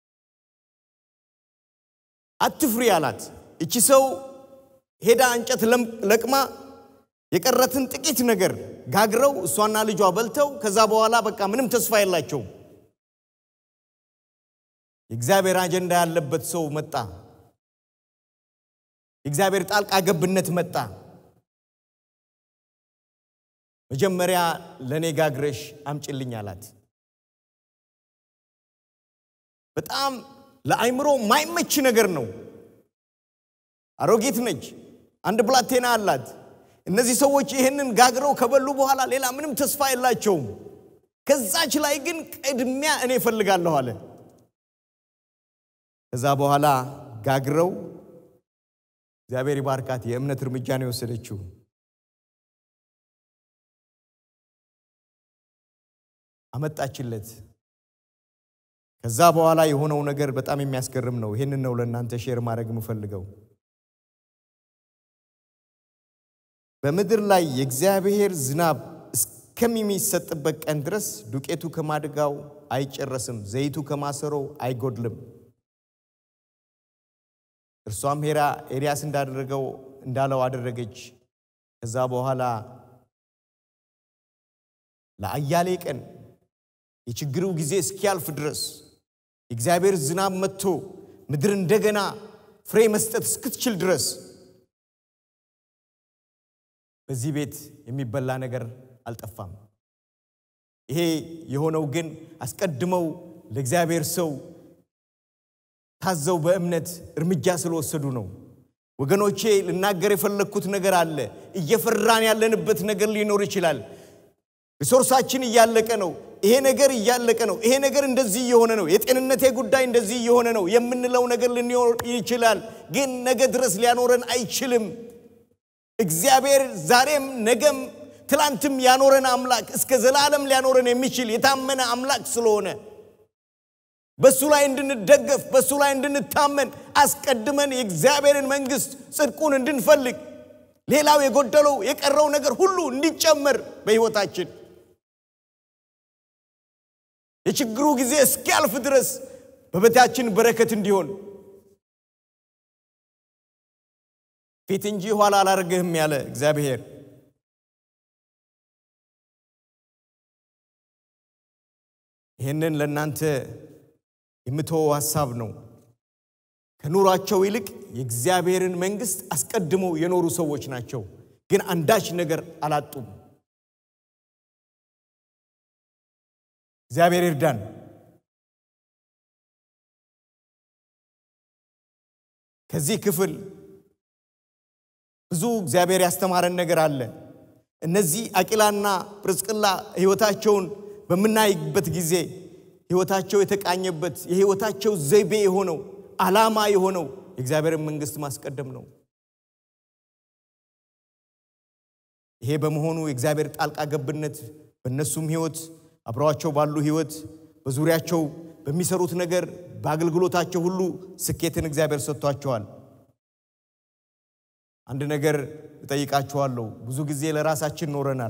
አትፍሪ አላት። እቺ ሰው ሄዳ እንጨት ለቅማ የቀረትን ጥቂት ነገር ጋግረው እሷና ልጇ በልተው ከዛ በኋላ በቃ ምንም ተስፋ የላቸውም። የእግዚአብሔር አጀንዳ ያለበት ሰው መጣ። የእግዚአብሔር ጣልቃ ገብነት መጣ። መጀመሪያ ለእኔ ጋግረሽ አምጭልኝ አላት። በጣም ለአይምሮ ማይመች ነገር ነው። አሮጊት ነች። አንድ ብላቴና አላት። እነዚህ ሰዎች ይህንን ጋግረው ከበሉ በኋላ ሌላ ምንም ተስፋ የላቸውም። ከዛች ላይ ግን ቅድሚያ እኔ እፈልጋለሁ አለ። ከዛ በኋላ ጋግረው እግዚአብሔር ይባርካት የእምነት እርምጃ ነው የወሰደችው። አመጣችለት። ከዛ በኋላ የሆነው ነገር በጣም የሚያስገርም ነው። ይህንን ነው ለእናንተ ሼር ማድረግ የምፈልገው። በምድር ላይ የእግዚአብሔር ዝናብ እስከሚሰጥበት ቀን ድረስ ዱቄቱ ከማድጋው አይጨረስም፣ ዘይቱ ከማሰሮው አይጎድልም። እርሷም ሄራ ኤልያስ እንዳደረገው እንዳለው አደረገች። ከዛ በኋላ ለአያሌ ቀን የችግሩ ጊዜ እስኪያልፍ ድረስ የእግዚአብሔር ዝናብ መጥቶ ምድር እንደገና ፍሬ መስጠት እስክትችል ድረስ በዚህ ቤት የሚበላ ነገር አልጠፋም። ይሄ የሆነው ግን አስቀድመው ለእግዚአብሔር ሰው ታዘው በእምነት እርምጃ ስለወሰዱ ነው። ወገኖቼ ልናገር የፈለግኩት ነገር አለ። እየፈራን ያለንበት ነገር ሊኖር ይችላል። ሪሶርሳችን እያለቀ ነው። ይሄ ነገር እያለቀ ነው። ይሄ ነገር እንደዚህ እየሆነ ነው። የጤንነቴ ጉዳይ እንደዚህ እየሆነ ነው የምንለው ነገር ሊኖር ይችላል። ግን ነገ ድረስ ሊያኖረን አይችልም። እግዚአብሔር ዛሬም ነገም ትላንትም ያኖረን አምላክ እስከ ዘላለም ሊያኖረን የሚችል የታመነ አምላክ ስለሆነ በሱ ላይ እንድንደገፍ በሱ ላይ እንድንታመን አስቀድመን የእግዚአብሔርን መንግስት ጽድቁን እንድንፈልግ ሌላው የጎደለው የቀረው ነገር ሁሉ እንዲጨመር በሕይወታችን የችግሩ ጊዜ እስኪያልፍ ድረስ በቤታችን በረከት እንዲሆን ፊት እንጂ ኋላ አላደርግህም ያለ እግዚአብሔር ይህንን ለእናንተ የምትወው ሀሳብ ነው። ከኑሯቸው ይልቅ የእግዚአብሔርን መንግስት አስቀድመው የኖሩ ሰዎች ናቸው። ግን አንዳች ነገር አላጡም። እግዚአብሔር ይርዳን። ከዚህ ክፍል ብዙ እግዚአብሔር ያስተማረን ነገር አለ። እነዚህ አቂላና ጵርስቅላ ሕይወታቸውን በምናይበት ጊዜ ሕይወታቸው የተቃኘበት የሕይወታቸው ዘይቤ የሆነው ዓላማ የሆነው የእግዚአብሔርን መንግስት ማስቀደም ነው። ይሄ በመሆኑ የእግዚአብሔር ጣልቃ ገብነት በእነሱም ሕይወት አብረዋቸው ባሉ ሕይወት በዙሪያቸው በሚሰሩት ነገር በአገልግሎታቸው ሁሉ ስኬትን እግዚአብሔር ሰጥቷቸዋል። አንድ ነገር እጠይቃችኋለሁ። ብዙ ጊዜ ለራሳችን ኖረናል።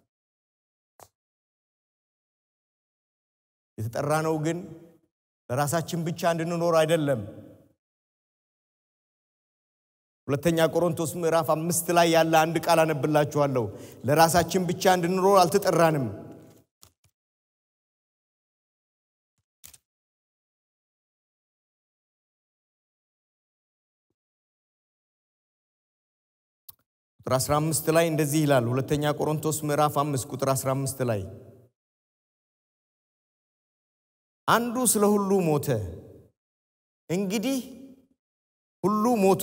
የተጠራነው ግን ለራሳችን ብቻ እንድንኖር አይደለም። ሁለተኛ ቆሮንቶስ ምዕራፍ አምስት ላይ ያለ አንድ ቃል አነብላችኋለሁ። ለራሳችን ብቻ እንድንኖር አልተጠራንም። ቁጥር 15 ላይ እንደዚህ ይላል። ሁለተኛ ቆሮንቶስ ምዕራፍ 5 ቁጥር 15 ላይ አንዱ ስለ ሁሉ ሞተ። እንግዲህ ሁሉ ሞቱ።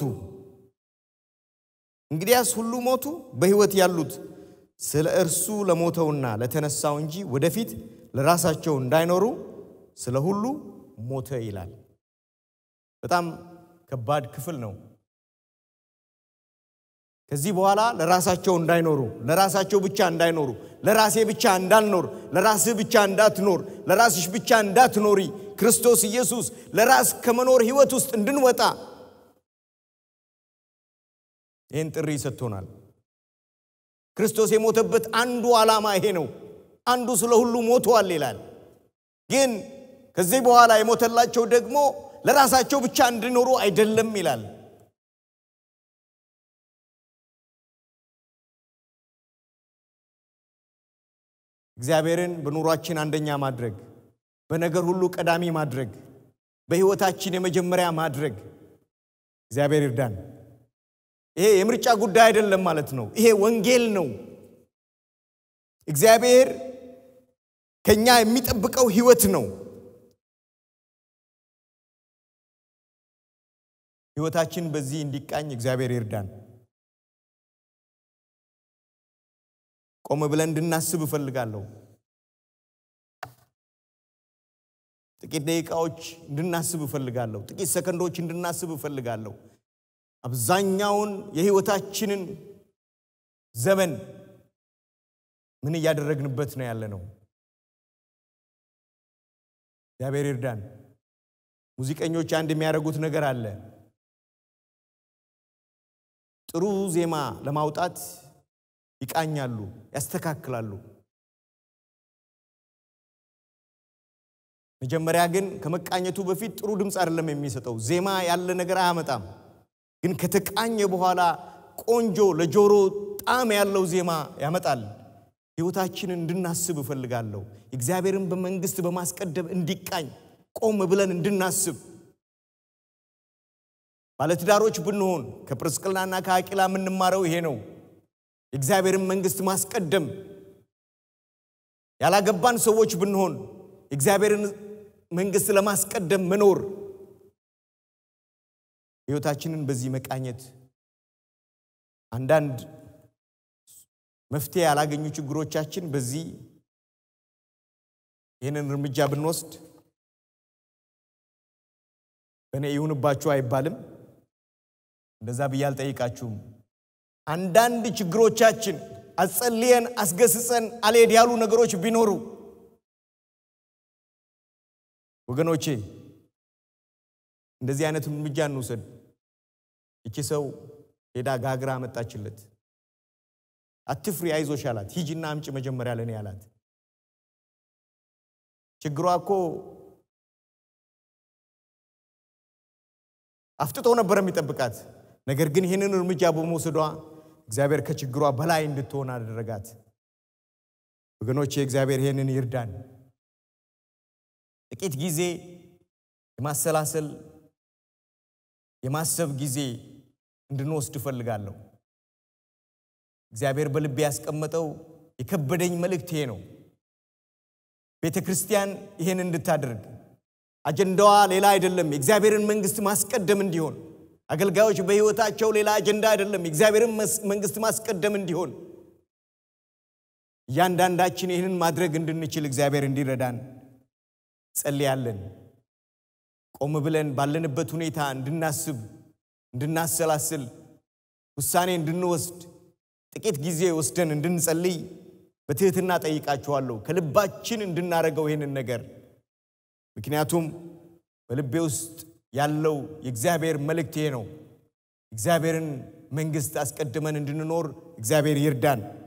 እንግዲያስ ሁሉ ሞቱ፣ በሕይወት ያሉት ስለ እርሱ ለሞተውና ለተነሳው እንጂ ወደፊት ለራሳቸው እንዳይኖሩ ስለ ሁሉ ሞተ ይላል። በጣም ከባድ ክፍል ነው። ከዚህ በኋላ ለራሳቸው እንዳይኖሩ፣ ለራሳቸው ብቻ እንዳይኖሩ፣ ለራሴ ብቻ እንዳልኖር፣ ለራስህ ብቻ እንዳትኖር፣ ለራስሽ ብቻ እንዳትኖሪ፣ ክርስቶስ ኢየሱስ ለራስ ከመኖር ሕይወት ውስጥ እንድንወጣ ይህን ጥሪ ሰጥቶናል። ክርስቶስ የሞተበት አንዱ ዓላማ ይሄ ነው። አንዱ ስለ ሁሉ ሞቷል ይላል። ግን ከዚህ በኋላ የሞተላቸው ደግሞ ለራሳቸው ብቻ እንዲኖሩ አይደለም ይላል። እግዚአብሔርን በኑሯችን አንደኛ ማድረግ፣ በነገር ሁሉ ቀዳሚ ማድረግ፣ በሕይወታችን የመጀመሪያ ማድረግ እግዚአብሔር ይርዳን። ይሄ የምርጫ ጉዳይ አይደለም ማለት ነው። ይሄ ወንጌል ነው። እግዚአብሔር ከኛ የሚጠብቀው ሕይወት ነው። ሕይወታችን በዚህ እንዲቃኝ እግዚአብሔር ይርዳን። ቆም ብለን እንድናስብ እፈልጋለሁ። ጥቂት ደቂቃዎች እንድናስብ እፈልጋለሁ። ጥቂት ሰከንዶች እንድናስብ እፈልጋለሁ። አብዛኛውን የሕይወታችንን ዘመን ምን እያደረግንበት ነው ያለ ነው? እግዚአብሔር ይርዳን። ሙዚቀኞች አንድ የሚያደርጉት ነገር አለ። ጥሩ ዜማ ለማውጣት ይቃኛሉ፣ ያስተካክላሉ። መጀመሪያ ግን ከመቃኘቱ በፊት ጥሩ ድምፅ አይደለም የሚሰጠው። ዜማ ያለ ነገር አያመጣም። ግን ከተቃኘ በኋላ ቆንጆ ለጆሮ ጣዕም ያለው ዜማ ያመጣል። ሕይወታችንን እንድናስብ እፈልጋለሁ። እግዚአብሔርን በመንግስት በማስቀደም እንዲቃኝ ቆም ብለን እንድናስብ ባለትዳሮች ብንሆን ከጵርስቅላና ከአቂላ የምንማረው ይሄ ነው። የእግዚአብሔርን መንግስት ማስቀደም። ያላገባን ሰዎች ብንሆን የእግዚአብሔርን መንግስት ለማስቀደም መኖር ሕይወታችንን በዚህ መቃኘት አንዳንድ መፍትሄ ያላገኙ ችግሮቻችን በዚህ ይህንን እርምጃ ብንወስድ በእኔ ይሁንባችሁ አይባልም። እንደዛ ብዬ አልጠይቃችሁም። አንዳንድ ችግሮቻችን አጸልየን አስገስጸን አልሄድ ያሉ ነገሮች ቢኖሩ ወገኖቼ እንደዚህ አይነት እርምጃ እንውሰድ። ይቺ ሰው ሄዳ ጋግራ መጣችለት። አትፍሪ፣ አይዞሽ አላት። ሂጂና አምጪ መጀመሪያ ለእኔ አላት። ችግሯ እኮ አፍጥጦ ነበር የሚጠብቃት። ነገር ግን ይህንን እርምጃ በመውሰዷ እግዚአብሔር ከችግሯ በላይ እንድትሆን አደረጋት። ወገኖቼ እግዚአብሔር ይህንን ይርዳን። ጥቂት ጊዜ የማሰላሰል የማሰብ ጊዜ እንድንወስድ እፈልጋለሁ። እግዚአብሔር በልቤ ያስቀመጠው የከበደኝ መልእክት ይሄ ነው። ቤተ ክርስቲያን ይሄን እንድታደርግ አጀንዳዋ ሌላ አይደለም፣ የእግዚአብሔርን መንግስት ማስቀደም እንዲሆን። አገልጋዮች በሕይወታቸው ሌላ አጀንዳ አይደለም፣ የእግዚአብሔርን መንግስት ማስቀደም እንዲሆን። እያንዳንዳችን ይህንን ማድረግ እንድንችል እግዚአብሔር እንዲረዳን ጸልያለን። ቆም ብለን ባለንበት ሁኔታ እንድናስብ፣ እንድናሰላስል፣ ውሳኔ እንድንወስድ ጥቂት ጊዜ ወስደን እንድንጸልይ በትህትና ጠይቃችኋለሁ። ከልባችን እንድናደርገው ይህንን ነገር ምክንያቱም በልቤ ውስጥ ያለው የእግዚአብሔር መልእክት ይሄ ነው። እግዚአብሔርን መንግስት አስቀድመን እንድንኖር እግዚአብሔር ይርዳን።